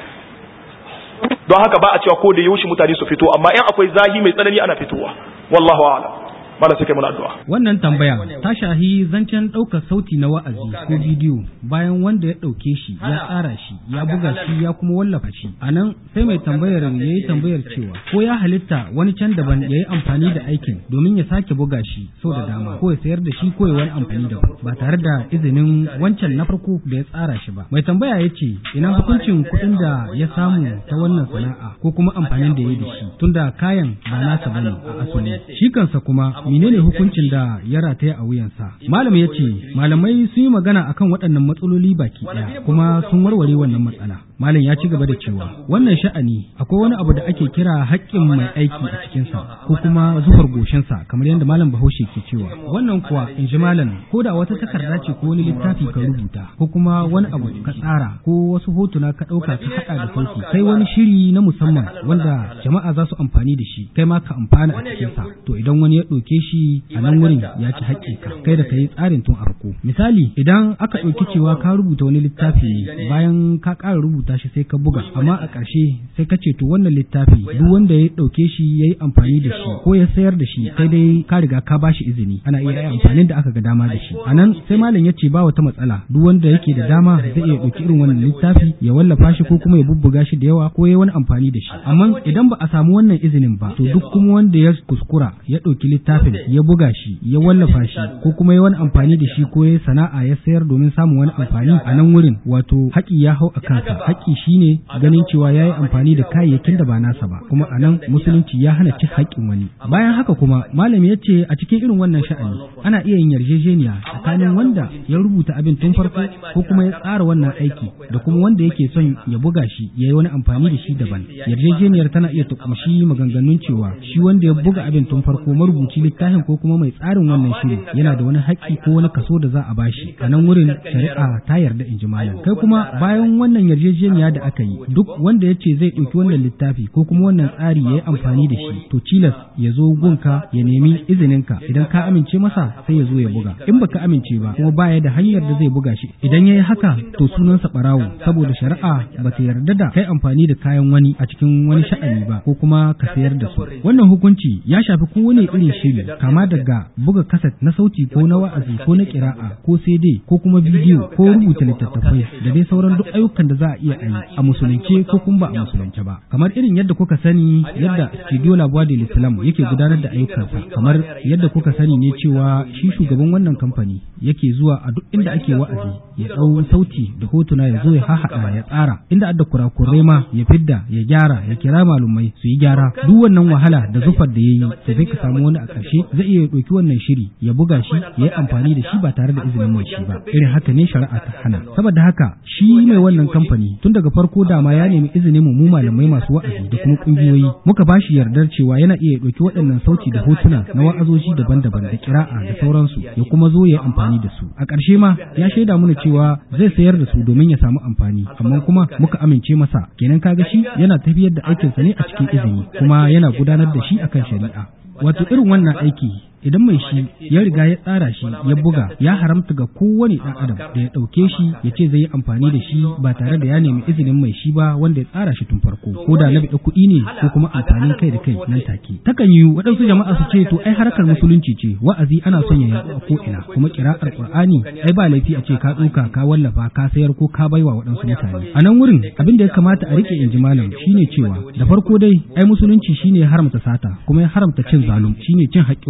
don haka ba a cewa ko da yaushe mutane su fito amma in akwai zahi mai tsanani ana fitowa wallahu a'lam mala sai kai mana addu'a Wannan tambaya ta shahi zancen ɗaukar sauti na wa'azi ko bidiyo bayan wanda ya ɗauke shi ya tsara shi ya buga shi ya kuma wallafa shi. A nan sai mai tambayar ya yi tambayar cewa ko ya halitta wani can daban ya yi amfani da aikin domin ya sake buga shi sau da dama ko ya sayar da shi ko ya wani amfani da ba tare da izinin wancan na farko da ya tsara shi ba. Mai tambaya ya ce ina hukuncin kuɗin da ya samu ta wannan sana'a ko kuma amfanin da ya yi da shi tunda kayan ba nasa bane a asali. Shi kansa kuma menene hukuncin da ya rataya a wuyansa malam ya ce malamai sun yi magana akan waɗannan matsaloli baki ɗaya kuma sun warware wannan matsala malam ya ci gaba da cewa wannan sha'ani akwai wani abu da ake kira haƙƙin mai aiki a cikinsa ko kuma zuhar goshinsa kamar yadda malam bahaushe ke cewa wannan kuwa in ji malam ko da wata takarda ce ko wani littafi ka rubuta ko kuma wani abu ka tsara ko wasu hotuna ka ɗauka ka haɗa da sauki kai wani shiri na musamman wanda jama'a za su amfani da shi kai ma ka amfana a cikinsa to idan wani ya ɗauke shi a nan wurin ya ci haƙƙinka kai da ka yi tsarin tun a farko misali idan aka ɗauki cewa ka rubuta wani littafi ne bayan ka ƙara rubuta shi sai ka buga amma a ƙarshe sai ka ce to wannan littafi duk wanda ya ɗauke shi ya yi amfani da shi ko ya sayar da shi sai dai ka riga ka ba shi izini ana iya yi amfanin da aka ga dama da shi a nan sai malam ya ce ba wata matsala duk wanda yake da dama zai iya ɗauki irin wannan littafi ya wallafa shi ko kuma ya bubbuga shi da yawa ko ya wani amfani da shi amma idan ba a samu wannan izinin ba to duk kuma wanda ya kuskura ya ɗauki littafin ya buga shi ya wallafa shi ko kuma ya wani amfani da shi ko ya sana'a ya sayar domin samun wani amfani a nan wurin wato haƙi ya hau a kansa haƙi shine ganin cewa ya yi amfani da kayayyakin da ba nasa ba kuma a nan musulunci ya hana cin haƙƙin wani bayan haka kuma malami ya ce a cikin irin wannan sha'ani ana iya yin yarjejeniya tsakanin wanda ya rubuta abin tun farko ko kuma ya tsara wannan aiki da kuma wanda yake son ya buga shi ya yi wani amfani da shi daban yarjejeniyar tana iya ta kumshi maganganun cewa shi wanda ya buga abin tun farko marubuci littafin ko kuma mai tsarin wannan shiri yana da wani haƙƙi ko wani kaso da za a bashi a nan wurin shari'a ta yarda in ji malam kai kuma bayan wannan yarjejeniya da aka yi duk wanda ya ce zai ɗauki wannan littafi ko kuma wannan tsari ya yi amfani da shi to cilas ya zo gunka ya nemi izininka idan ka amince masa sai ya zo ya buga in baka amince ba kuma baya da hanyar da zai buga shi idan ya yi haka to sunansa ɓarawo saboda shari'a ba ta yarda da kai amfani da kayan wani a cikin wani sha'ani ba ko kuma ka sayar da su wannan hukunci ya shafi kowane irin shiri kama daga buga kaset na sauti ko na wa'azi ko na kira'a ko CD ko kuma bidiyo ko rubuta littattafai da dai sauran duk ayyukan da za a iya yi a musulunce ko kuma ba a musulunce ba kamar irin yadda kuka sani yadda studio la voix de l'islam yake gudanar da ayyukansa kamar yadda kuka sani ne cewa shi shugaban wannan kamfani yake zuwa a duk inda ake wa'azi ya dau sauti da hotuna ya zo ya hahaɗa ya tsara inda adda kurakurai ma ya fidda ya gyara ya kira malumai su yi gyara duk wannan wahala da zufar da yayi sai dai ka samu wani a ƙarshe zai iya ɗauki wannan shiri ya buga shi ya yi amfani da shi ba tare da izinin mai shi ba irin haka ne shari'a ta hana saboda haka shi mai wannan kamfani tun daga farko dama ya nemi izinin mu malamai masu wa'azi da kuma kungiyoyi muka ba shi yardar cewa yana iya ɗauki waɗannan sauti da hotuna na wa'azoji daban-daban da kira'a da sauransu ya kuma zo ya yi amfani da su a ƙarshe ma ya shaida mana cewa zai sayar da su domin ya samu amfani amma kuma muka amince masa kenan kaga shi yana tafiyar da aikinsa ne a cikin izini kuma yana gudanar da shi akan shari'a wato irin wannan aiki idan mai shi ya riga ya tsara shi ya buga ya haramta ga kowane ɗan adam da ya ɗauke shi ya ce zai yi amfani da shi ba tare da ya nemi izinin mai shi ba wanda ya tsara shi tun farko ko da na biɗa kuɗi ne ko kuma amfanin kai da kai nan take takan yi waɗansu jama'a su ce to ai harkar musulunci ce wa'azi ana son ya yaɗu a ko ina kuma kira'ar qur'ani ai ba laifi a ce ka ɗauka ka wallafa ka sayar ko ka baiwa waɗansu mutane a nan wurin abin da ya kamata a rike inji malam shine cewa da farko dai ai musulunci shine ya haramta sata kuma ya haramta cin zalum shine cin haƙƙin wani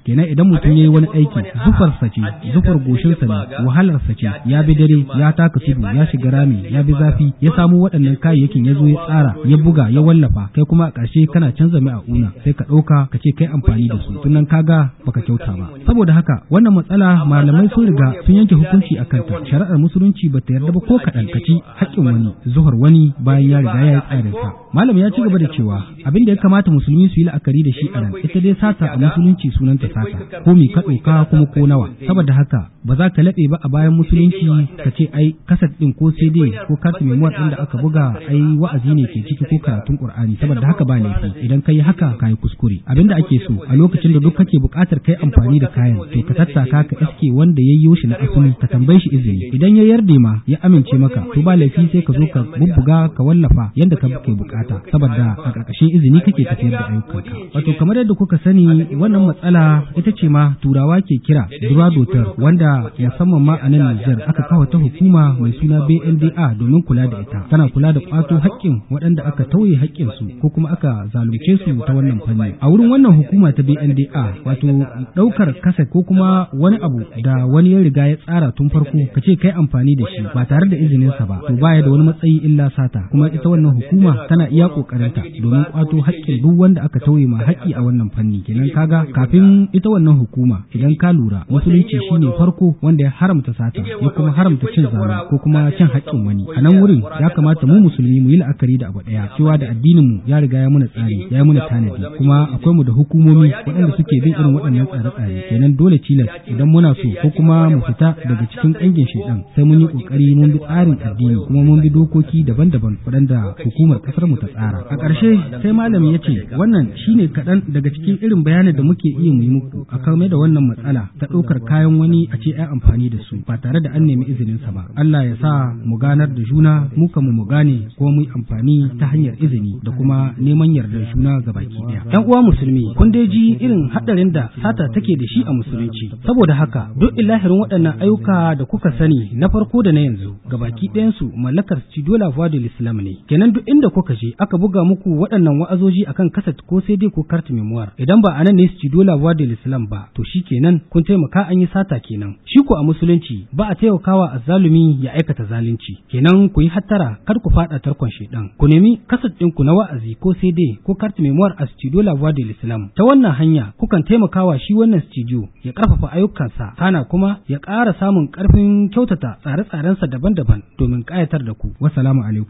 kenan idan mutum ya yi wani aiki zufarsa ce zufar goshinsa ne wahalarsa ce ya bi dare ya taka tudu ya shiga rami ya bi zafi ya samu waɗannan kayayyakin ya zo ya tsara ya buga ya wallafa kai kuma a ƙarshe kana canza mai a una sai ka ɗauka ka ce kai amfani da su tunan kaga baka kyauta ba saboda haka wannan matsala malamai sun riga sun yanke hukunci a kanta shari'ar musulunci ba ta yarda ba ko kaɗan ka ci haƙƙin wani zuhar wani bayan ya riga ya yi tsarin sa malam ya ci gaba da cewa abin da ya kamata musulmi su yi la'akari da shi a nan ita dai sata a musulunci sunanta sata ko mi ka ɗauka kuma ko nawa saboda haka ba za ka laɓe ba a bayan musulunci ka ce ai kasat ɗin ko cd ko kartu memoir ɗin da aka buga ai wa'azi ne ke ciki ko karatun qur'ani saboda haka ba laifi idan ka yi haka ka yi kuskure abin da ake so a lokacin da duk kake buƙatar kai amfani da kayan to ka tattaka ka iske wanda ya yi shi na asali ka tambaye shi izini idan ya yarda ma ya amince maka to ba laifi sai ka zo ka bubbuga ka wallafa yanda ka ke bukata saboda a ƙarƙashin izini kake tafiyar da ayyukanka wato kamar yadda kuka sani wannan matsala ita ce ma turawa ke kira duradotar wanda musamman ma a nan Nijar aka kawo ta hukuma mai suna BNDA domin kula da ita tana kula da kwato haƙƙin waɗanda aka tauye haƙƙin su ko kuma aka zalunce su ta wannan fanni a wurin wannan hukuma ta BNDA wato ɗaukar kasa ko kuma wani abu da wani ya riga ya tsara tun farko ka ce kai amfani da shi ba tare da izininsa ba to baya da wani matsayi illa sata kuma ita wannan hukuma tana iya kokarinta domin kwato haƙƙin duk wanda aka tauye ma haƙƙi a wannan fanni kenan kaga kafin ita wannan hukuma idan ka lura musulunci shine farko wanda ya haramta sata ya kuma haramta cin zalunci ko kuma cin haƙƙin wani a nan wurin ya kamata mu musulmi mu yi la'akari da abu ɗaya cewa da addinin mu ya riga ya muna tsari ya muna tanadi kuma akwai mu da hukumomi waɗanda suke bin irin waɗannan tsare-tsare kenan dole tilas idan muna so ko kuma mu fita daga cikin ƙangin shaidan sai mun yi ƙoƙari mun bi tsarin addini kuma mun bi dokoki daban-daban waɗanda hukumar ƙasar mu ta tsara a ƙarshe sai malami ya ce wannan shine kaɗan daga cikin irin bayanin da muke iya mu yi muku a kame da wannan matsala ta ɗaukar kayan wani a ce ai amfani da su ba tare da an nemi izinin sa ba Allah ya sa mu ganar da juna mu mu mu gane kuma mu yi amfani ta hanyar izini da kuma neman yardar juna ga baki ɗaya ɗan uwa musulmi kun dai ji irin haɗarin da sata take da shi a musulunci saboda haka duk ilahirin waɗannan ayyuka da kuka sani na farko da na yanzu ga baki ɗayansu mallakar Cidola Vodil Islam ne kenan duk inda kuka je aka buga muku waɗannan wa'azoji akan kaset ko sai dai ko kart memoir idan ba anan ne Cidola Vodil Islam ba to shi kenan kun taimaka an yi sata kenan shi ko a musulunci ba a taimakawa azzalumi ya aikata zalunci kenan ku yi hattara kar ku faɗa tarkon shedan ku nemi kaset ɗinku na wa'azi ko sai dai ko kart memoir a Cidola Vodil Islam ta wannan hanya kukan taimakawa shi wannan studio ya ƙarfafa ayyukansa kana kuma ya ƙara samun ƙarfin kyautata tsare-tsarensa daban-daban domin ƙayatar da ku. Wassalamu alaikum.